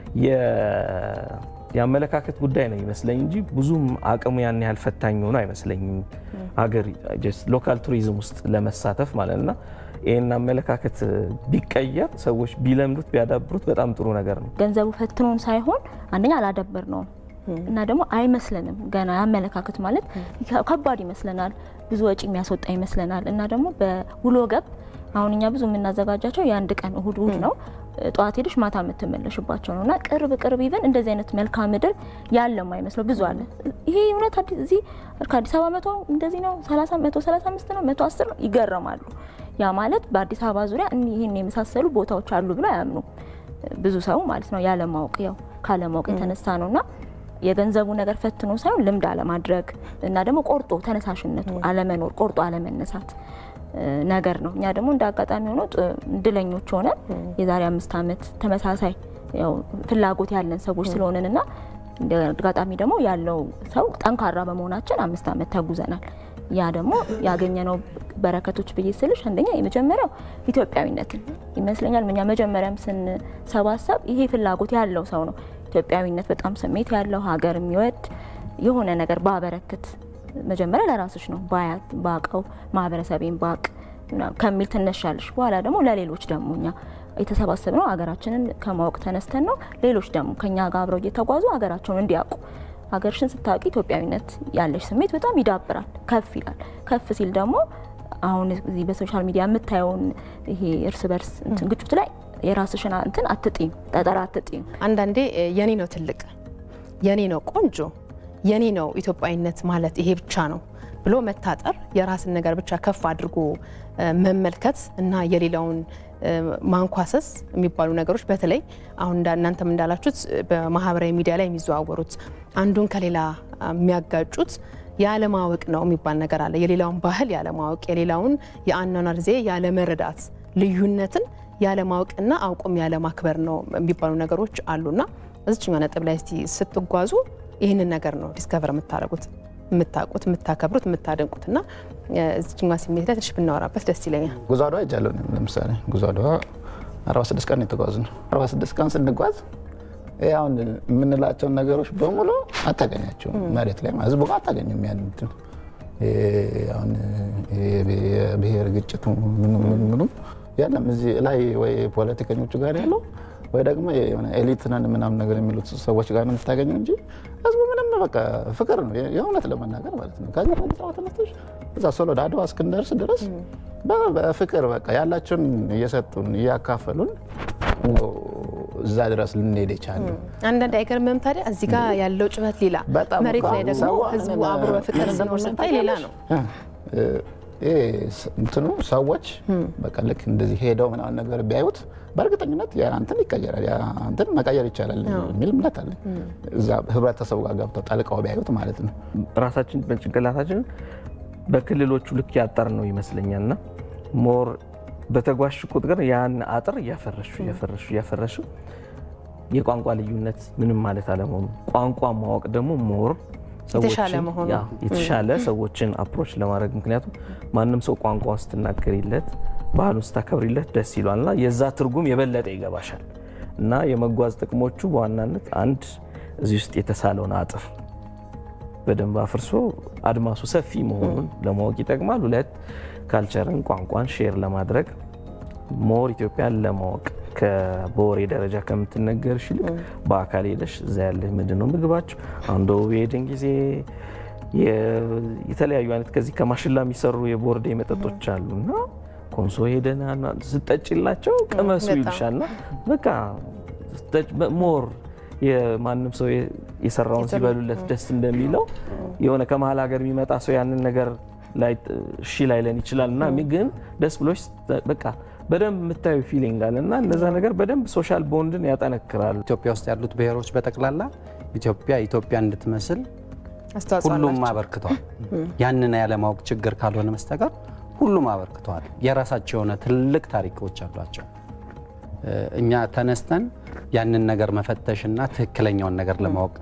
Speaker 3: የአመለካከት ጉዳይ ነው ይመስለኝ እንጂ ብዙም አቅሙ ያን ያህል ፈታኝ ሆኖ አይመስለኝም። ሀገር ሎካል ቱሪዝም ውስጥ ለመሳተፍ ማለት እና ይህን አመለካከት ቢቀየር ሰዎች ቢለምዱት ቢያዳብሩት በጣም ጥሩ ነገር ነው።
Speaker 6: ገንዘቡ ፈትኖን ሳይሆን አንደኛ አላዳበር ነው እና ደግሞ አይመስለንም። ገና የአመለካከት ማለት ከባድ ይመስለናል፣ ብዙ ወጪ የሚያስወጣ ይመስለናል እና ደግሞ በውሎ ገብ አሁን እኛ ብዙ የምናዘጋጃቸው የአንድ ቀን እሁድ እሁድ ነው ጠዋት ሄደሽ ማታ የምትመለሽባቸው ነው እና ቅርብ ቅርብ ይበን እንደዚህ አይነት መልክዓ ምድር ያለ የማይመስለው ብዙ አለ። ይሄ እውነት እዚህ ከአዲስ አበባ መቶ እንደዚህ ነው መቶ ሰላሳ አምስት ነው መቶ አስር ነው ይገረማሉ። ያ ማለት በአዲስ አበባ ዙሪያ ይህን የመሳሰሉ ቦታዎች አሉ ብሎ አያምኑ ብዙ ሰው ማለት ነው። ያለማወቅ ያው ካለማወቅ የተነሳ ነው እና የገንዘቡ ነገር ፈትኖ ሳይሆን ልምድ አለማድረግ እና ደግሞ ቆርጦ ተነሳሽነቱ አለመኖር ቆርጦ አለመነሳት ነገር ነው። እኛ ደግሞ እንደ አጋጣሚ ሆኖ እድለኞች ሆነን የዛሬ አምስት ዓመት ተመሳሳይ ያው ፍላጎት ያለን ሰዎች ስለሆነን እና እንደ አጋጣሚ ደግሞ ያለው ሰው ጠንካራ በመሆናችን አምስት ዓመት ተጉዘናል። ያ ደግሞ ያገኘነው በረከቶች ብዬ ስልሽ አንደኛ የመጀመሪያው ኢትዮጵያዊነትን ይመስለኛል። እኛ መጀመሪያም ስንሰባሰብ ይሄ ፍላጎት ያለው ሰው ነው ኢትዮጵያዊነት በጣም ስሜት ያለው ሀገር የሚወድ የሆነ ነገር ባበረክት መጀመሪያ ለራስሽ ነው ባያት ባቀው ማህበረሰቤን ባቅ ከሚል ትነሻለሽ። በኋላ ደግሞ ለሌሎች ደግሞ እኛ የተሰባሰብነው ሀገራችንን ከማወቅ ተነስተን ነው። ሌሎች ደግሞ ከኛ ጋር አብረው እየተጓዙ ሀገራቸውን እንዲያውቁ ሀገርሽን ስታውቂ ኢትዮጵያዊነት ያለሽ ስሜት በጣም ይዳብራል፣ ከፍ ይላል። ከፍ ሲል ደግሞ አሁን እዚህ በሶሻል ሚዲያ የምታየውን ይሄ እርስ በርስ እንትን ግጭት ላይ የራስሽን እንትን አትጢም፣ ጠጠር አትጢም።
Speaker 1: አንዳንዴ እ፣ የኔ ነው ትልቅ፣ የኔ ነው ቆንጆ፣ የኔ ነው ኢትዮጵያዊነት ማለት ይሄ ብቻ ነው ብሎ መታጠር፣ የራስን ነገር ብቻ ከፍ አድርጎ እ፣ መመልከት እና የሌላውን እ፣ ማንኳሰስ የሚባሉ ነገሮች በተለይ አሁን እንዳ- እናንተም እንዳላችሁት እ፣ በማህበራዊ ሚዲያ ላይ የሚዘዋወሩት አንዱን ከሌላ አ፣ የሚያጋጩት ያለማወቅ ነው የሚባል ነገር አለ። የሌላውን ባህል ያለማወቅ፣ የሌላውን የአኗኗር ዜ ያለመረዳት፣ ልዩነትን ያለማወቅና አውቆም ያለማክበር ነው የሚባሉ ነገሮች አሉና እዚችኛ ነጥብ ላይ እስቲ ስትጓዙ ይህንን ነገር ነው ዲስከቨር የምታደርጉት የምታውቁት፣ የምታከብሩት፣ የምታደንቁት እና እዚችኛ ስሜት ላይ ትንሽ ብናወራበት ደስ ይለኛል።
Speaker 4: ጉዞ አድዋ ሄጃለሁ። እኔም ለምሳሌ ጉዞ አድዋ 46 ቀን የተጓዝ ነው። 46 ቀን ስንጓዝ ይሄ አሁን የምንላቸውን ነገሮች በሙሉ አታገኛቸውም። መሬት ላይ ማለት ህዝቡ ጋር አታገኙም። ያን እንትን ይሄ አሁን ይሄ የብሔር ግጭቱ ምኑ ምኑ ምኑ ያለም እዚህ ላይ ወይ ፖለቲከኞቹ ጋር ያለው ወይ ደግሞ የሆነ ኤሊት ነን ምናምን ነገር የሚሉት ሰዎች ጋር ነው የምታገኘው እንጂ ህዝቡ ምንም በቃ ፍቅር ነው የእውነት ለመናገር ማለት ነው። ከዛ አዲስ አበባ ተነስተሽ እዛ ሶሎዳ አድዋ እስክንደርስ ድረስ በ- በፍቅር በቃ ያላቸውን እየሰጡን እያካፈሉን ነው እዛ ድረስ ልንሄድ የቻለው።
Speaker 1: አንዳንድ አይገርምም ታዲያ እዚህ ጋር ያለው ጭበት ሌላ፣
Speaker 4: በጣም
Speaker 1: መሬት
Speaker 4: እኮ
Speaker 1: ላይ ደግሞ
Speaker 4: ሰው
Speaker 1: ህዝቡ
Speaker 4: ምን-
Speaker 1: አብሮ በፍቅር
Speaker 4: ምን
Speaker 1: ሲኖር
Speaker 4: እንደሆነ
Speaker 1: ስታይ ሌላ ነው።
Speaker 4: እ፣ ይሄ ስ- እንትኑ ሰዎች በቃ ልክ እንደዚህ ሄደው ምናምን ነገር ቢያዩት በእርግጠኝነት ያ እንትን ይቀየራል፣ ያ እንትን መቀየር ይቻላል የሚል እምነት አለኝ። እዛ ህብረተሰቡ ጋር ገብተው ጠልቀው ቢያዩት ማለት ነው።
Speaker 3: ራሳችን በጭንቅላታችን በክልሎቹ ልክ ያጠር ነው ይመስለኛል እና ሞር በተጓሽ ቁጥር ያን አጥር እያፈረሹ እያፈረሹ እያፈረሹ የቋንቋ ልዩነት ምንም ማለት አለመሆኑ ቋንቋ ማወቅ ደግሞ ሞር
Speaker 1: የተሻለ
Speaker 3: ሰዎችን-
Speaker 1: መሆኑ።
Speaker 3: ያ የተሻለ ሰዎችን አፕሮች ለማድረግ ምክንያቱም ማንም ሰው ቋንቋውን ስትናገሪለት ባህሉን ስታከብሪለት ደስ ይሏል እና የዛ ትርጉም የበለጠ ይገባሻል እና የመጓዝ ጥቅሞቹ በዋናነት አንድ እዚህ ውስጥ የተሳለውን አጥር በደንብ አፍርሶ አድማሱ ሰፊ መሆኑን ለማወቅ ይጠቅማል። ሁለት ካልቸርን ቋንቋን ሼር ለማድረግ ሞር ኢትዮጵያን ለማወቅ በወሬ ደረጃ ከምትነገርሽ ይልቅ በአካል ሄደሽ እዛ ያለ ምንድን ነው ምግባቸው አንዶ የሄድን ጊዜ የ- የተለያዩ አይነት ከዚህ ከማሽላ የሚሰሩ የቦርዴ መጠጦች አሉ እና ኮንሶ ሄደን ስጠጭላቸው ቅመሱ
Speaker 1: በጣም።
Speaker 3: ይሉሻል እና በቃ ስጠጭ- ሞር የማንም ሰው የ- የሰራውን ሲበሉለት ደስ እንደሚለው የሆነ ከመሀል ሀገር የሚመጣ ሰው ያንን ነገር ላይ እሺ ላይለን ይችላል እና ግን ደስ ብሎች በቃ በደንብ የምታዩ ፊሊንግ አለ እና እነዛ ነገር በደንብ ሶሻል ቦንድን ያጠነክራሉ።
Speaker 2: ኢትዮጵያ ውስጥ ያሉት ብሔሮች በጠቅላላ ኢትዮጵያ ኢትዮጵያ እንድትመስል
Speaker 1: አስተዋጽኦ
Speaker 2: ሁሉም
Speaker 1: አላቸው።
Speaker 2: አበርክተዋል። ያንን ያለማወቅ ችግር ካልሆነ በስተቀር ሁሉም አበርክተዋል። የራሳቸው የሆነ ትልቅ ታሪኮች አሏቸው። እ፣ እኛ ተነስተን ያንን ነገር መፈተሽና ትክክለኛውን ነገር ለማወቅ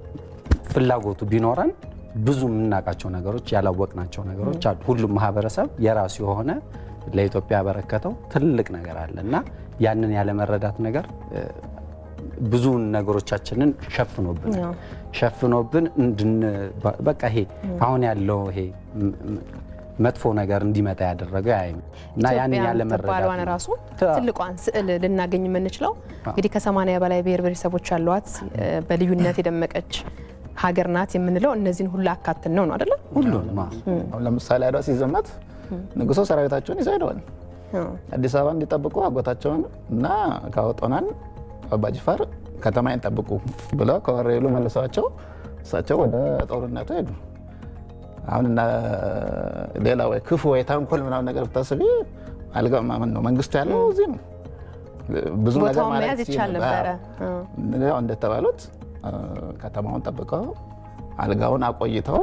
Speaker 2: ፍላጎቱ ቢኖረን ብዙ የምናውቃቸው ነገሮች ያላወቅናቸው ነገሮች አሉ። ሁሉም ማህበረሰብ የራሱ የሆነ ለኢትዮጵያ ያበረከተው ትልቅ ነገር አለ እና ያንን ያለመረዳት ነገር እ፣ ብዙ ነገሮቻችንን ሸፍኖብን
Speaker 1: ያው።
Speaker 2: ሸፍኖብን እንድን በቃ ይሄ አሁን ያለው ይሄ ም- ም- መጥፎ ነገር እንዲመጣ ያደረገው ያ ይመስል እና ያንን
Speaker 1: ኢትዮጵያ
Speaker 2: ያለመረዳት
Speaker 1: የምትባለዋን
Speaker 2: ነው።
Speaker 1: ራሱ
Speaker 2: ታ-
Speaker 1: ትልቋን ስዕል ልናገኝ የምንችለው እንግዲህ ከሰማንያ በላይ ብሔር ብሔረሰቦች ያሏት እ፣ በልዩነት የደመቀች ሀገር ናት የምንለው እነዚህን ሁሉ አካትን ነው ነው አይደለም?
Speaker 2: ሁሉንም አዎ።
Speaker 4: አሁን ለምሳሌ አድዋ ሲዘመት ንጉሶ ሰራዊታቸውን ይዘው ሄደዋል። አዲስ አበባ እንዲጠብቁ አጎታቸውን እና ካወጦናን አባጅፋር ከተማዬን ጠብቁ ብለው ከወሬሉ መልሰዋቸው እሳቸው ወደ ጦርነቱ ሄዱ። አሁን እና ሌላ ወይ ክፉ ወይ ተንኮል ምናምን ነገር ብታስቢ አልጋ ማመን ነው መንግስቱ ያለው እዚህ ነው። ብዙ ነገር
Speaker 1: ቦታውን
Speaker 4: ማለት
Speaker 1: መያዝ ይቻል
Speaker 4: ይችላል።
Speaker 1: ነበረ።
Speaker 4: አዎ። ያው እንደተባሉት አ፣ ከተማውን ጠብቀው አልጋውን አቆይተው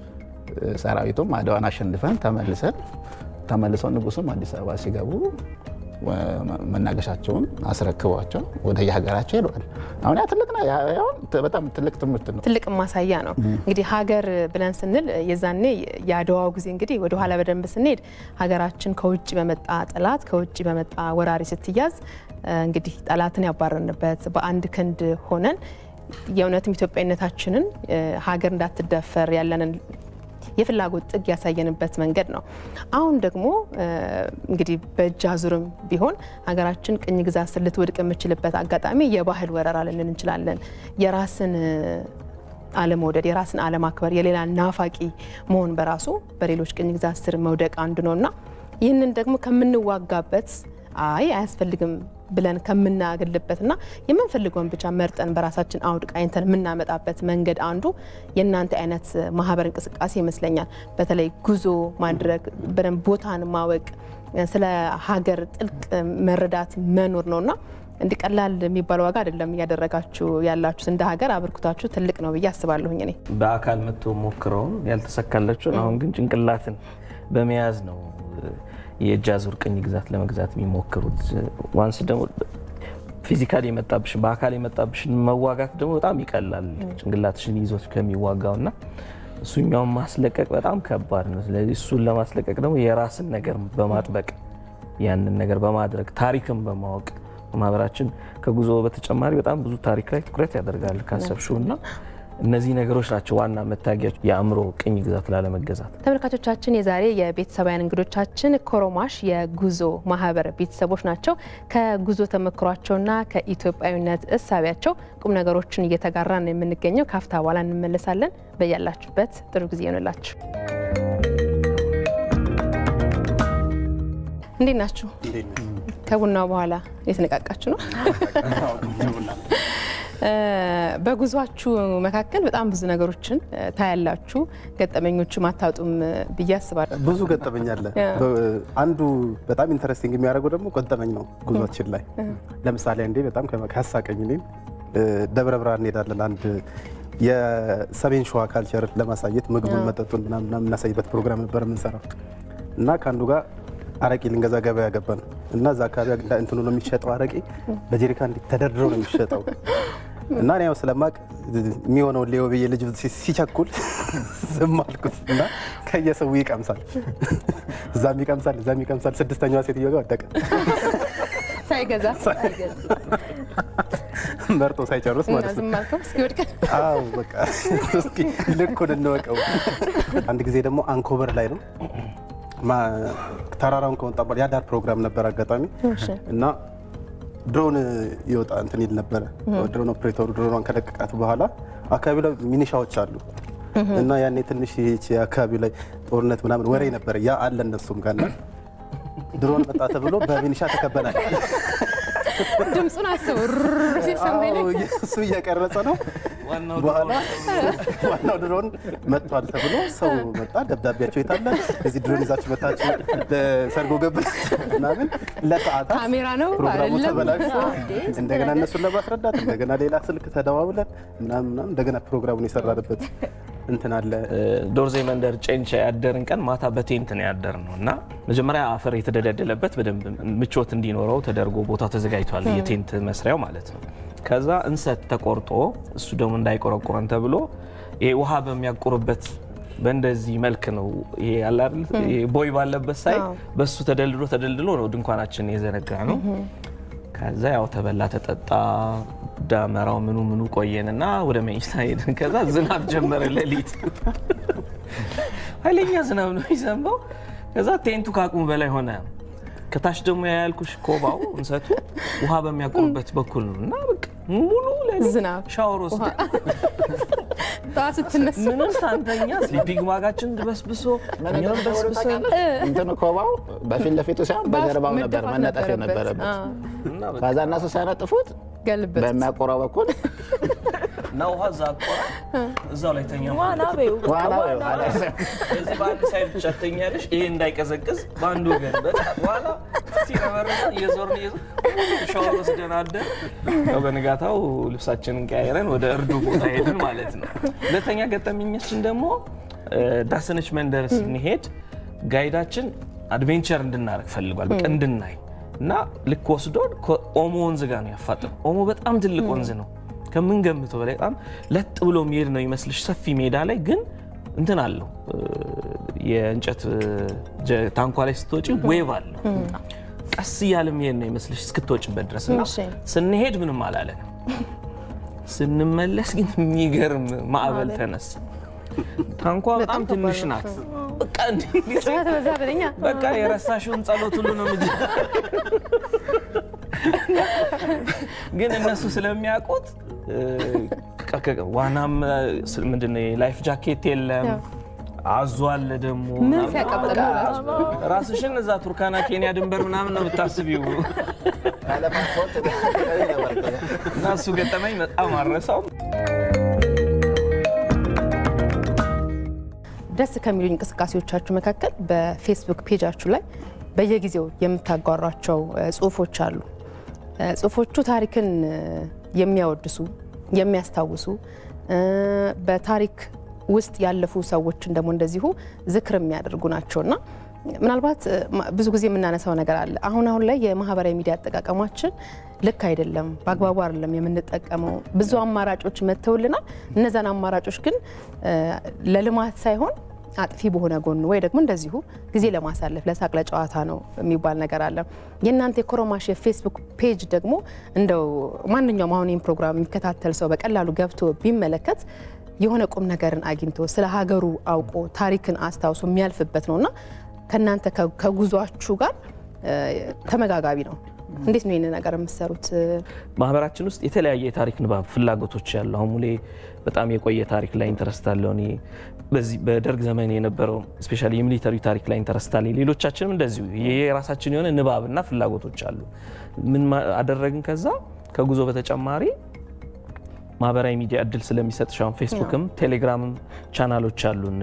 Speaker 4: ሰራዊቱም አድዋን አሸንፈን ተመልሰን ተመልሰው ንጉሱም አዲስ አበባ ሲገቡ ወ- መናገሻቸውን አስረክቧቸው ወደ የሀገራቸው ሄደዋል። አሁን ያ ትልቅ ነው። ያ- ያው በጣም ትልቅ ትምህርት ነው።
Speaker 1: ትልቅ ማሳያ ነው። እንግዲህ ሀገር ብለን ስንል የዛኔ የአድዋው ጊዜ እንግዲህ ወደ ኋላ በደንብ ስንሄድ ሀገራችን ከውጭ በመጣ ጠላት ከውጭ በመጣ ወራሪ ስትያዝ እ፣ እንግዲህ ጠላትን ያባረንበት በአንድ ክንድ ሆነን የእውነትም ኢትዮጵያዊነታችንን እ፣ ሀገር እንዳትደፈር ያለንን የፍላጎት ጥግ ያሳየንበት መንገድ ነው። አሁን ደግሞ እ፣ እንግዲህ በእጅ አዙርም ቢሆን ሀገራችን ቅኝ ግዛት ስር ልትወድቅ የምችልበት አጋጣሚ የባህል ወረራ ልንል እንችላለን። የራስን እ፣ አለመውደድ፣ የራስን አለማክበር፣ የሌላ ናፋቂ መሆን በራሱ በሌሎች ቅኝ ግዛት ስር መውደቅ አንዱ ነው እና ይህንን ደግሞ ከምንዋጋበት አይ አያስፈልግም ብለን ከምናገልበትና የምንፈልገውን ብቻ መርጠን በራሳችን አውድ ቃኝተን የምናመጣበት መንገድ አንዱ የእናንተ አይነት ማህበር እንቅስቃሴ ይመስለኛል። በተለይ ጉዞ ማድረግ፣ በደንብ ቦታን ማወቅ፣ ስለ ሀገር ጥልቅ መረዳት መኖር ነውና እንዲህ ቀላል የሚባል ዋጋ አይደለም እያደረጋችሁ ያላችሁት። እንደ ሀገር አበርክታችሁ ትልቅ ነው ብዬ አስባለሁኝ እኔ
Speaker 3: በአካል መጥቶ ሞክረውን ያልተሳካላቸውን አሁን ግን ጭንቅላትን በመያዝ ነው የእጅ አዙር ቅኝ ግዛት ለመግዛት የሚሞክሩት። ዋንስ ደግሞ ፊዚካል የመጣብሽን በአካል የመጣብሽን መዋጋት ደግሞ በጣም ይቀላል ጭንቅላትሽን ይዞት ከሚዋጋው እና እሱኛውን ማስለቀቅ በጣም ከባድ ነው። ስለዚህ እሱን ለማስለቀቅ ደግሞ የራስን ነገር በማጥበቅ ያንን ነገር በማድረግ ታሪክን በማወቅ ማህበራችን ከጉዞ በተጨማሪ በጣም ብዙ ታሪክ ላይ ትኩረት ያደርጋል ካሰብሽው እና እነዚህ ነገሮች ናቸው ዋና መታጊያዎች የአእምሮ ቅኝ ግዛት ላለመገዛት።
Speaker 1: ተመልካቾቻችን የዛሬ የቤተሰባውያን እንግዶቻችን ኮሮማሽ የጉዞ ማህበር ቤተሰቦች ናቸው። ከጉዞ ተመክሯቸውና ከኢትዮጵያዊነት እሳቢያቸው ቁም ነገሮችን እየተጋራ ነው የምንገኘው። ካፍታ በኋላ እንመለሳለን። በያላችሁበት ጥሩ ጊዜ ይሆንላችሁ። እንዴት ናችሁ? ከቡናው በኋላ የተነቃቃችሁ ነው? በጉዟችሁ መካከል በጣም ብዙ ነገሮችን ታያላችሁ። ገጠመኞቹ አታጡም ብዬ አስባለሁ።
Speaker 5: ብዙ ገጠመኝ አለ። አንዱ በጣም ኢንተረስቲንግ የሚያደርገው ደግሞ ገጠመኝ ነው ጉዟችን ላይ። ለምሳሌ አንዴ በጣም ካሳቀኝ እኔን ደብረ ብርሃን እንሄዳለን። አንድ የሰሜን ሸዋ ካልቸር ለማሳየት ምግቡን፣ መጠጡን ምናምን የምናሳይበት ፕሮግራም ነበር የምንሰራው እና ከአንዱ ጋር አረቄ ልንገዛ ገበያ ገባን እና እዛ አካባቢ እንትኑ ነው የሚሸጠው አረቄ በጀሪካ እንዲህ ተደርድሮ ነው የሚሸጠው እና እኔ ያው ስለማቅ የሚሆነውን ሌው ብዬ ልጅ ሲቸኩል ዝም አልኩት እና ከየሰው ይቀምሳል፣ እዛም ይቀምሳል፣ እዛም ይቀምሳል። ስድስተኛዋ ሴትዮ ጋር ወደቀ
Speaker 1: ሳይገዛ
Speaker 5: መርጦ ሳይጨርስ ማለት ነው።
Speaker 1: ዝም አልከው እስኪወድቅ
Speaker 5: አዎ በቃ እስኪ ልኩን እንወቀው። አንድ ጊዜ ደግሞ አንኮበር ላይ ነው ተራራውን ከወጣ በኋላ የአዳር ፕሮግራም ነበር አጋጣሚ እና ድሮን ይወጣ እንትን ይል ነበረ። ድሮን ኦፕሬተሩ ድሮኗን ከለቀቃት በኋላ አካባቢ ላይ ሚኒሻዎች አሉ እና ያኔ ትንሽ ይህች አካባቢ ላይ ጦርነት ምናምን ወሬ ነበረ። ያ አለ እነሱም ጋር እና ድሮን መጣ ተብሎ በሚኒሻ ተከበናል።
Speaker 1: ድምፁን አስቡ ሲል ሰማይ ላይ
Speaker 5: እሱ እየቀረጸ ነው። በኋላ ዋናው ድሮን መጥቷል ተብሎ ሰው መጣ። ደብዳቤያቸው የታለ እዚህ ድሮን ይዛችሁ መታችሁ ሰርጎ ገብ ምናምን ለሰዓታት
Speaker 1: ካሜራ ነው
Speaker 5: ፕሮግራሙ
Speaker 1: አይደለም?
Speaker 5: ተበላሽቶ
Speaker 1: እንዴ፣
Speaker 5: እንደገና እነሱን ለማስረዳት እንደገና ሌላ ስልክ ተደዋውለን ምናምን ምናምን እንደገና ፕሮግራሙን የሰራንበት እንትን አለ።
Speaker 3: ዶርዜ መንደር ጨንቻ ያደርን ቀን ማታ በቴንት ነው ያደር ነው እና መጀመሪያ አፈር የተደለደለበት በደንብ ምቾት እንዲኖረው ተደርጎ ቦታው ተዘጋጅቷል፣ የቴንት መስሪያው ማለት ነው። ከዛ እንሰት ተቆርጦ እሱ ደግሞ እንዳይቆረቁረን ተብሎ ይሄ ውሃ በሚያቁርበት በእንደዚህ መልክ ነው ይሄ ያለ አይደል ይሄ ቦይ ባለበት ሳይ
Speaker 1: አዎ።
Speaker 3: በሱ ተደልድሎ ተደልድሎ ነው ድንኳናችን የዘረጋ ነው። ከዛ ያው ተበላ ተጠጣ፣ ዳመራው ምኑ ምኑ ቆየንና ወደ መኝታ ሄድን። ከዛ ዝናብ ጀመረ ሌሊት ኃይለኛ ዝናብ ነው የሚዘንበው። ከዛ ቴንቱ ከአቅሙ በላይ ሆነ። ከታች ደግሞ ያልኩሽ ኮባው እንሰቱ ውሃ በሚያቆርበት በኩል ነው እና በቃ ሙሉ ሌሊት
Speaker 1: ዝናብ
Speaker 3: ሻወር ወስደ
Speaker 1: ጠዋት ስትነሱ
Speaker 3: ምንም ሳንተኛ ስሊፒንግ ባጋችን በስብሶ እኛም በስብሰን
Speaker 4: እንትኑ ኮባው በፊት ለፊቱ ሳይሆን በጀርባው ነበር
Speaker 1: መደፋት
Speaker 4: መነጠፍ የነበረበት።
Speaker 1: አዎ፣
Speaker 3: እና በቃ
Speaker 4: ከዛ እነሱ ሲያነጥፉት
Speaker 1: ገልበት
Speaker 4: በሚያቆራው በኩል
Speaker 3: እና ውሃ እዛ አቆራ እዛው ላይ ተኛ
Speaker 6: ዋና በይው
Speaker 4: ዋና
Speaker 3: እዚህ በአንድ ሳይድ ብቻ ትተኛለሽ። ይሄ እንዳይቀዘቅዝ በአንድ ወገን በቃ በኋላ ሲረበረ እየዞርን እየዞርን ሻወር ወስደን አደር። ያው በንጋታው ልብሳችንን ቀያይረን ወደ እርዱ ቦታ ሄድን ማለት ነው። ሁለተኛ ገጠመኛችን ደግሞ እ፣ ዳሰነች መንደር ስንሄድ ጋይዳችን አድቬንቸር እንድናደርግ ፈልጓል። በቃ እንድናይ እና ልክ ወስዶን ከኦሞ ወንዝ ጋር ነው ያፋጥን። ኦሞ በጣም ትልቅ ወንዝ ነው ከምንገምተው በላይ በጣም ለጥ ብሎ የሚሄድ ነው ይመስልሽ ሰፊ ሜዳ ላይ ግን እንትን አለው እ፣ የእንጨት እ፣ ጀ- ታንኳ ላይ ስትወጪ ዌቭ አለው ቀስ እያለ የሚሄድ ነው ይመስልሽ እስክትወጭበት ድረስ እና
Speaker 1: እሺ።
Speaker 3: ስንሄድ ምንም አላለን ስንመለስ ግን የሚገርም ማዕበል ተነሳ ታንኳ በጣም ትንሽ ናት በቃ እንዲህ
Speaker 1: ጩኸት በዛ በለኛ
Speaker 3: በቃ የረሳሽውን ጸሎት ሁሉ ነው ምጅ ግን እነሱ ስለሚያውቁት እ፣ በቃ ከ- ዋናም ምንድን ነው ላይፍ ጃኬት የለም አዟል ደግሞ
Speaker 1: ምን
Speaker 3: ምናምን።
Speaker 1: ሲያቃጥል
Speaker 3: በቃ
Speaker 1: ነው
Speaker 3: ራስሽን እዛ ቱርካና ኬንያ ድንበር ምናምን ነው የምታስቢው እና እሱ ገጠመኝ በጣም አረሳው።
Speaker 1: ደስ ከሚሉኝ እንቅስቃሴዎቻችሁ መካከል በፌስቡክ ፔጃችሁ ላይ በየጊዜው የምታጓሯቸው እ፣ ጽሁፎች አሉ። እ፣ ጽሁፎቹ ታሪክን እ፣ የሚያወድሱ የሚያስታውሱ እ፣ በታሪክ ውስጥ ያለፉ ሰዎችን ደግሞ እንደዚሁ ዝክር የሚያደርጉ ናቸው እና ምናልባት እ፣ ማ- ብዙ ጊዜ የምናነሳው ነገር አለ። አሁን አሁን ላይ የማህበራዊ ሚዲያ አጠቃቀማችን ልክ አይደለም፣ በአግባቡ አይደለም የምንጠቀመው። ብዙ አማራጮች መጥተውልናል። እነዛን አማራጮች ግን እ፣ ለልማት ሳይሆን አጥፊ በሆነ ጎኑ ወይ ደግሞ እንደዚሁ ጊዜ ለማሳለፍ ለሳቅ ለጨዋታ ነው የሚባል ነገር አለ። የእናንተ የኮሮማሽ የፌስቡክ ፔጅ ደግሞ እንደው ማንኛውም አሁን ይህን ፕሮግራም የሚከታተል ሰው በቀላሉ ገብቶ ቢመለከት የሆነ ቁም ነገርን አግኝቶ ስለ ሀገሩ አውቆ ታሪክን አስታውሶ የሚያልፍበት ነው እና ከእናንተ ከ- ከጉዟችሁ ጋር እ፣ ተመጋጋቢ ነው። እንዴት ነው ይህን ነገር የምትሰሩት?
Speaker 3: ማህበራችን ውስጥ የተለያየ የታሪክ ንባብ ፍላጎቶች ያሉ አሁን ሙሌ በጣም የቆየ ታሪክ ላይ ኢንተረስት አለው። እኔ በዚህ በደርግ ዘመን የነበረው ስፔሻሊ የሚሊተሪ ታሪክ ላይ ኢንተረስት አለኝ። ሌሎቻችንም እንደዚሁ ይሄ የራሳችን የሆነ ንባብና ፍላጎቶች አሉ። ምን ማ- አደረግን? ከዛ ከጉዞ በተጨማሪ ማህበራዊ ሚዲያ እድል ስለሚሰጥሽ አሁን ፌስቡክም ቴሌግራምም ቻናሎች አሉን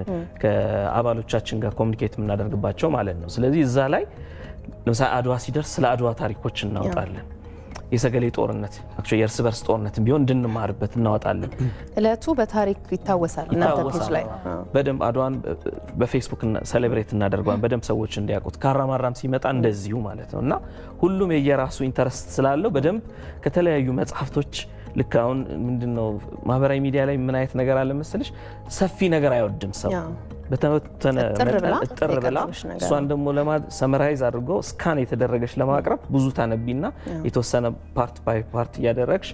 Speaker 3: ከአባሎቻችን ጋር ኮሚኒኬት የምናደርግባቸው ማለት ነው። ስለዚህ እዛ ላይ ለምሳሌ አድዋ ሲደርስ ስለ አድዋ ታሪኮች እናወጣለን። የሰገሌ ጦርነት actually የእርስ በርስ ጦርነት ቢሆን እንድንማርበት እናወጣለን።
Speaker 1: እለቱ በታሪክ ይታወሳል እናንተ ፔጅ ላይ አዎ።
Speaker 3: በደንብ አድዋን በፌስቡክ ሴሌብሬት እናደርገዋል በደንብ ሰዎች እንዲያውቁት። ካራማራም ሲመጣ እንደዚሁ ማለት ነው እና ሁሉም የየራሱ ኢንተረስት ስላለው በደንብ ከተለያዩ መጽሐፍቶች ልክ አሁን ምንድነው ማህበራዊ ሚዲያ ላይ ምን አይነት ነገር አለ መሰለሽ፣ ሰፊ ነገር አይወድም ሰው
Speaker 1: ያው
Speaker 3: በተወሰነ
Speaker 1: እጥር
Speaker 3: መጠን
Speaker 1: ብላ
Speaker 3: እጥር ብላ
Speaker 1: የቀረበች ነገር
Speaker 3: እሷን ደግሞ ሰመራይዝ አድርጎ ስካን የተደረገች ለማቅረብ ብዙ ታነቢና የተወሰነ ፓርት ባይ ፓርት እያደረግሽ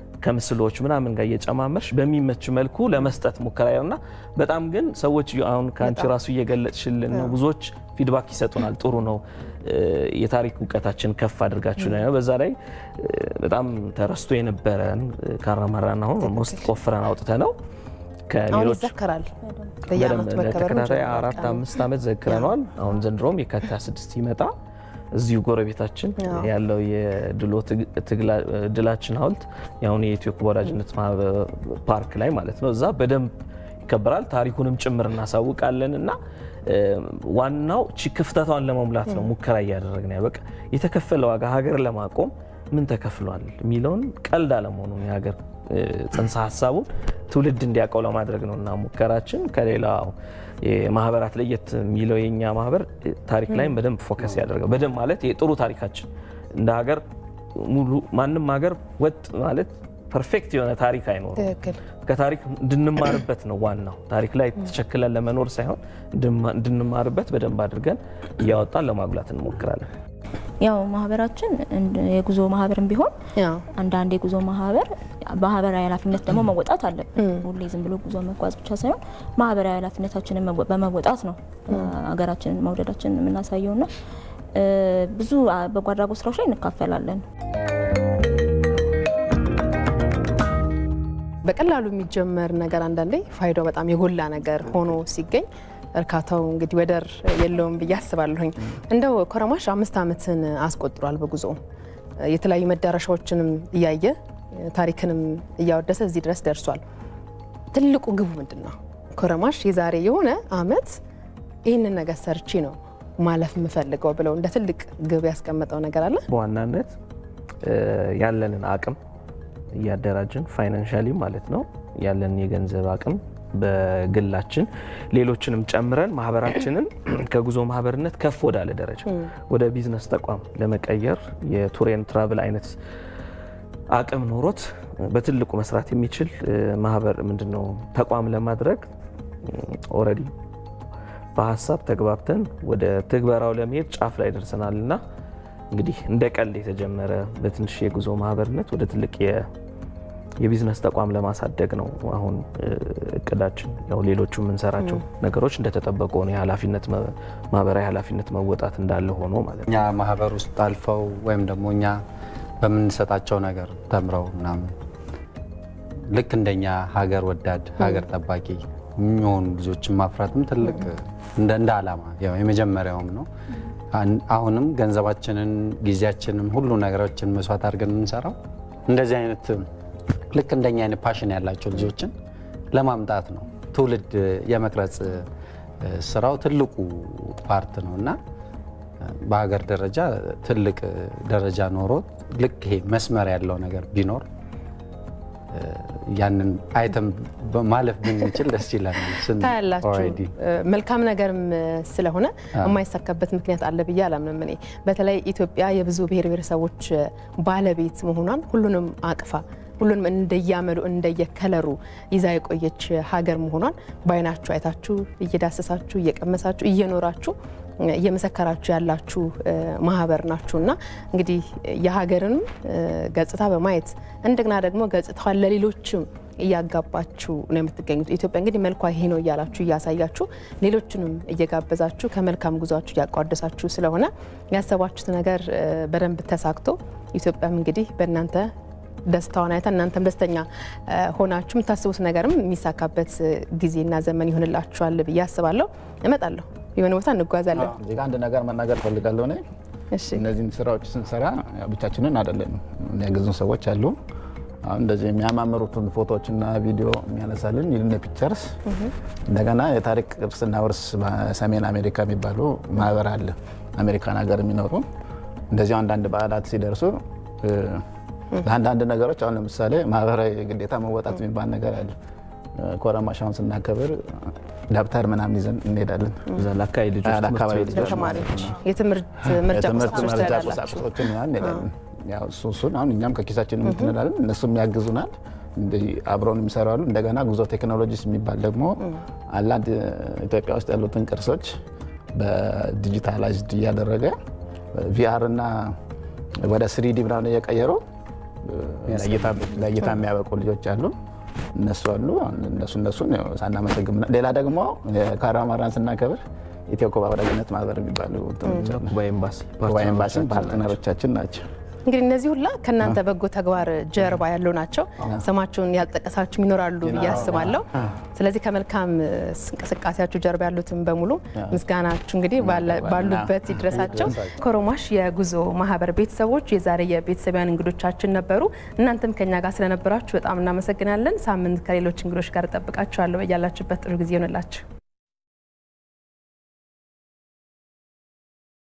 Speaker 3: ከምስሎች ምናምን ጋር እየጨማመርሽ በሚመች መልኩ ለመስጠት ሙከራ እና በጣም ግን ሰዎች አሁን ከአንቺ ራሱ እየገለጽሽልን ነው። ብዙዎች ፊድባክ ይሰጡናል። ጥሩ ነው እ፣ የታሪክ እውቀታችን ከፍ አድርጋችሁ ነው። በዛ ላይ እ፣ በጣም ተረስቶ የነበረን ካራማራን አሁን ኦልሞስት ቆፍረን አውጥተ ነው
Speaker 1: አሁን
Speaker 3: ከሌሎች
Speaker 1: ይዘከራል በየአመቱ
Speaker 3: በደንብ
Speaker 1: መከበሩ
Speaker 3: ለተከታታይ አራት አምስት ዓመት ዘክረነዋል። አሁን ዘንድሮም የካቲት 26 ይመጣ እዚሁ ጎረቤታችን
Speaker 1: አዎ።
Speaker 3: ያለው የድሎ ትግ- ትግላ- ድላችን ሐውልት የአሁን የኢትዮጵያ ወዳጅነት ማህበር ፓርክ ላይ ማለት ነው። እዛ በደንብ ይከበራል። ታሪኩንም ጭምር እናሳውቃለን እና እ፣ ዋናው ቺ ክፍተቷን ለመሙላት ነው ሙከራ እያደረግን ያ በቃ የተከፈለ ዋጋ ሀገር ለማቆም ምን ተከፍሏል የሚለውን ቀልድ አለመሆኑን የሀገር እ፣ ጽንሰ ሀሳቡን ትውልድ እንዲያውቀው ለማድረግ ነው እና ሙከራችን ከሌላው የማህበራት ለየት የሚለው የኛ ማህበር እ፣ ታሪክ ላይም በደንብ ፎከስ ያደርገው በደንብ ማለት የጥሩ ታሪካችን እንደ ሀገር ሙሉ ማንም ሀገር ወጥ ማለት ፐርፌክት የሆነ ታሪክ አይኖርም።
Speaker 1: ትክክል
Speaker 3: ከታሪክ እንድንማርበት ነው ዋናው። ታሪክ ላይ ተቸክለን ለመኖር ሳይሆን እንድንማ- እንድንማርበት በደንብ አድርገን እያወጣን ለማጉላት እንሞክራለን።
Speaker 6: ያው ማህበራችን እንደ- የጉዞ ማህበርም ቢሆን
Speaker 1: ያው
Speaker 6: አንዳንድ የጉዞ ማህበር ማህበራዊ ኃላፊነት ደግሞ መወጣት አለብን። ሁሌ ዝም ብሎ ጉዞ መጓዝ ብቻ ሳይሆን ማህበራዊ ኃላፊነታችንን መወ- በመወጣት ነው ሀገራችንን መውደዳችንን የምናሳየው ና ብዙ አ፣ በጎ አድራጎት ስራዎች ላይ እንካፈላለን።
Speaker 1: በቀላሉ የሚጀመር ነገር አንዳንዴ ፋይዳው በጣም የጎላ ነገር ሆኖ ሲገኝ እርካታው እንግዲህ ወደር የለውም ብዬ አስባለሁኝ። እንደው ኮረማሽ አምስት ዓመትን አስቆጥሯል በጉዞ የተለያዩ መዳረሻዎችንም እያየ ታሪክንም እያወደሰ እዚህ ድረስ ደርሷል። ትልቁ ግቡ ምንድን ነው? ኮረማሽ የዛሬ የሆነ አመት ይህንን ነገር ሰርቼ ነው ማለፍ የምፈልገው ብለው እንደ ትልቅ ግብ ያስቀመጠው ነገር አለ?
Speaker 3: በዋናነት እ፣ ያለንን አቅም እያደራጅን ፋይናንሻሊ ማለት ነው ያለንን የገንዘብ አቅም በግላችን ሌሎችንም ጨምረን ማህበራችንን ከጉዞ ማህበርነት ከፍ ወዳለ ደረጃ ወደ ቢዝነስ ተቋም ለመቀየር የቱሬን ትራቭል አይነት አቅም ኖሮት በትልቁ መስራት የሚችል እ፣ ማህበር ምንድነው ተቋም ለማድረግ ኦልሬዲ በሀሳብ ተግባብተን ወደ ትግበራው ለመሄድ ጫፍ ላይ ደርሰናል እና እንግዲህ እንደ ቀልድ የተጀመረ በትንሽ የጉዞ ማህበርነት ወደ ትልቅ የ- የቢዝነስ ተቋም ለማሳደግ ነው አሁን እ፣ እቅዳችን። ያው ሌሎቹ የምንሰራቸው ነገሮች እንደተጠበቁ ነው። የኃላፊነት መ- ማህበራዊ ኃላፊነት መወጣት እንዳለ ሆኖ ማለት ነው።
Speaker 2: እኛ ማህበር ውስጥ አልፈው ወይም ደግሞ እኛ በምንሰጣቸው ነገር ተምረው ምናምን ልክ እንደኛ ሀገር ወዳድ ሀገር ጠባቂ የሚሆኑ ልጆችን ማፍራትም ትልቅ እንደ እንደ ዓላማ ያው የመጀመሪያውም ነው። አን- አሁንም ገንዘባችንን፣ ጊዜያችንን፣ ሁሉ ነገሮችን መስዋዕት አድርገን የምንሰራው እንደዚህ አይነት ልክ እንደኛ አይነት ፓሽን ያላቸው ልጆችን ለማምጣት ነው። ትውልድ የመቅረጽ እ፣ ስራው ትልቁ ፓርት ነው እና በሀገር ደረጃ ትልቅ ደረጃ ኖሮት ልክ ይሄ መስመር ያለው ነገር ቢኖር እ፣ ያንን አይተም ማለፍ ብንችል ደስ ይለናል። ስን-
Speaker 1: ታያላችሁ
Speaker 2: already
Speaker 1: እ፣ መልካም ነገርም እ፣ ስለሆነ የማይሳካበት ምክንያት አለ ብዬ አላምንም። እኔ በተለይ ኢትዮጵያ የብዙ ብሔር ብሔረሰቦች እ፣ ባለቤት መሆኗን ሁሉንም አቅፋ ሁሉንም እንደያመሉ እንደየከለሩ ይዛ የቆየች ሀገር መሆኗን በአይናችሁ አይታችሁ እየዳሰሳችሁ እየቀመሳችሁ እየኖራችሁ እ፣ እየመሰከራችሁ ያላችሁ እ፣ ማህበር ናችሁ እና እንግዲህ የሀገርንም እ፣ ገጽታ በማየት እንደገና ደግሞ ገጽታዋን ለሌሎችም እያጋባችሁ ነው የምትገኙት። ኢትዮጵያ እንግዲህ መልኳ ይሄ ነው እያላችሁ እያሳያችሁ ሌሎችንም እየጋበዛችሁ ከመልካም ጉዟችሁ እያቋደሳችሁ ስለሆነ ያሰባችሁት ነገር እ፣ በደንብ ተሳክቶ ኢትዮጵያም እንግዲህ በእናንተ ደስታዋን አይታ እናንተም ደስተኛ እ፣ ሆናችሁ የምታስቡት ነገርም የሚሳካበት እ፣ ጊዜና ዘመን ይሆንላችኋል ብዬ አስባለሁ። እመጣለሁ፣ የሆነ ቦታ እንጓዛለን።
Speaker 4: እዚህ ጋር አንድ ነገር መናገር ፈልጋለሁ እኔ
Speaker 1: እሺ
Speaker 4: እነዚህን ስራዎች ስንሰራ ያው ብቻችንን አይደለንም። የሚያግዙን ሰዎች አሉ። አሁን እንደዚህ የሚያማምሩትን ፎቶዎችና ቪዲዮ የሚያነሳልን ይልነ ፒክቸርስ፣ እንደገና የታሪክ ቅርስና ውርስ በሰሜን አሜሪካ የሚባሉ ማህበር አለ። አሜሪካን ሀገር የሚኖሩ እንደዚሁ አንዳንድ በዓላት ሲደርሱ እ፣ ለአንዳንድ ነገሮች አሁን ለምሳሌ ማህበራዊ ግዴታ መወጣት የሚባል ነገር አለ። ኮረማሻውን ስናከብር ደብተር ምናምን ይዘን እንሄዳለን።
Speaker 3: እዛ ለአካባቢ ልጆች ትምህርት
Speaker 4: ለአካባቢ
Speaker 3: ቤት
Speaker 4: ልጆች
Speaker 1: ለተማሪዎች የትምህርት መርጃ
Speaker 4: የትምህርት
Speaker 1: ቁሳቁሶች
Speaker 4: መርጃ
Speaker 1: ትላላችሁ።
Speaker 4: ቁሳቁሶችን ምናምን እንሄዳለን። ያው እሱ እሱን አሁን እኛም ከኪሳችን የምትንላለን እነሱም ያግዙናል። እንደዚህ አብረውን የሚሰሩ አሉ። እንደገና ጉዞ ቴክኖሎጂስ የሚባል ደግሞ አንዳንድ ኢትዮጵያ ውስጥ ያሉትን ቅርሶች በዲጂታላይዝድ እያደረገ ቪአር እና ወደ ስሪዲ ምናምን እየቀየሩ ለእይታ የሚያበቁ ልጆች አሉ። እነሱ አሉ። አሁን እነሱ እነሱን ያው ሳናመሰግን ሌላ ደግሞ ካራማራን ስናከብር ኢትዮ ኩባ ወዳጅነት ማህበር የሚባሉ እንትኖች አሉ።
Speaker 3: ኩባ ኤምባሲ
Speaker 4: ኩባ ኤምባሲም ፓርትነሮቻችን ናቸው።
Speaker 1: እንግዲህ እነዚህ ሁላ ከእናንተ በጎ ተግባር ጀርባ ያሉ ናቸው። ስማቸውን ያልጠቀሳችሁ ይኖራሉ ብዬ አስባለሁ። ስለዚህ ከመልካም እንቅስቃሴያችሁ ጀርባ ያሉትን በሙሉ ምስጋናችሁ እንግዲህ ባለ- ባሉበት ይድረሳቸው። ኮሮማሽ የጉዞ ማህበር ቤተሰቦች የዛሬ የቤተሰቢያን እንግዶቻችን ነበሩ። እናንተም ከኛ ጋር ስለነበራችሁ በጣም እናመሰግናለን። ሳምንት ከሌሎች እንግዶች ጋር እጠብቃችኋለሁ። ያላችሁበት ጥሩ ጊዜ ይሆንላችሁ።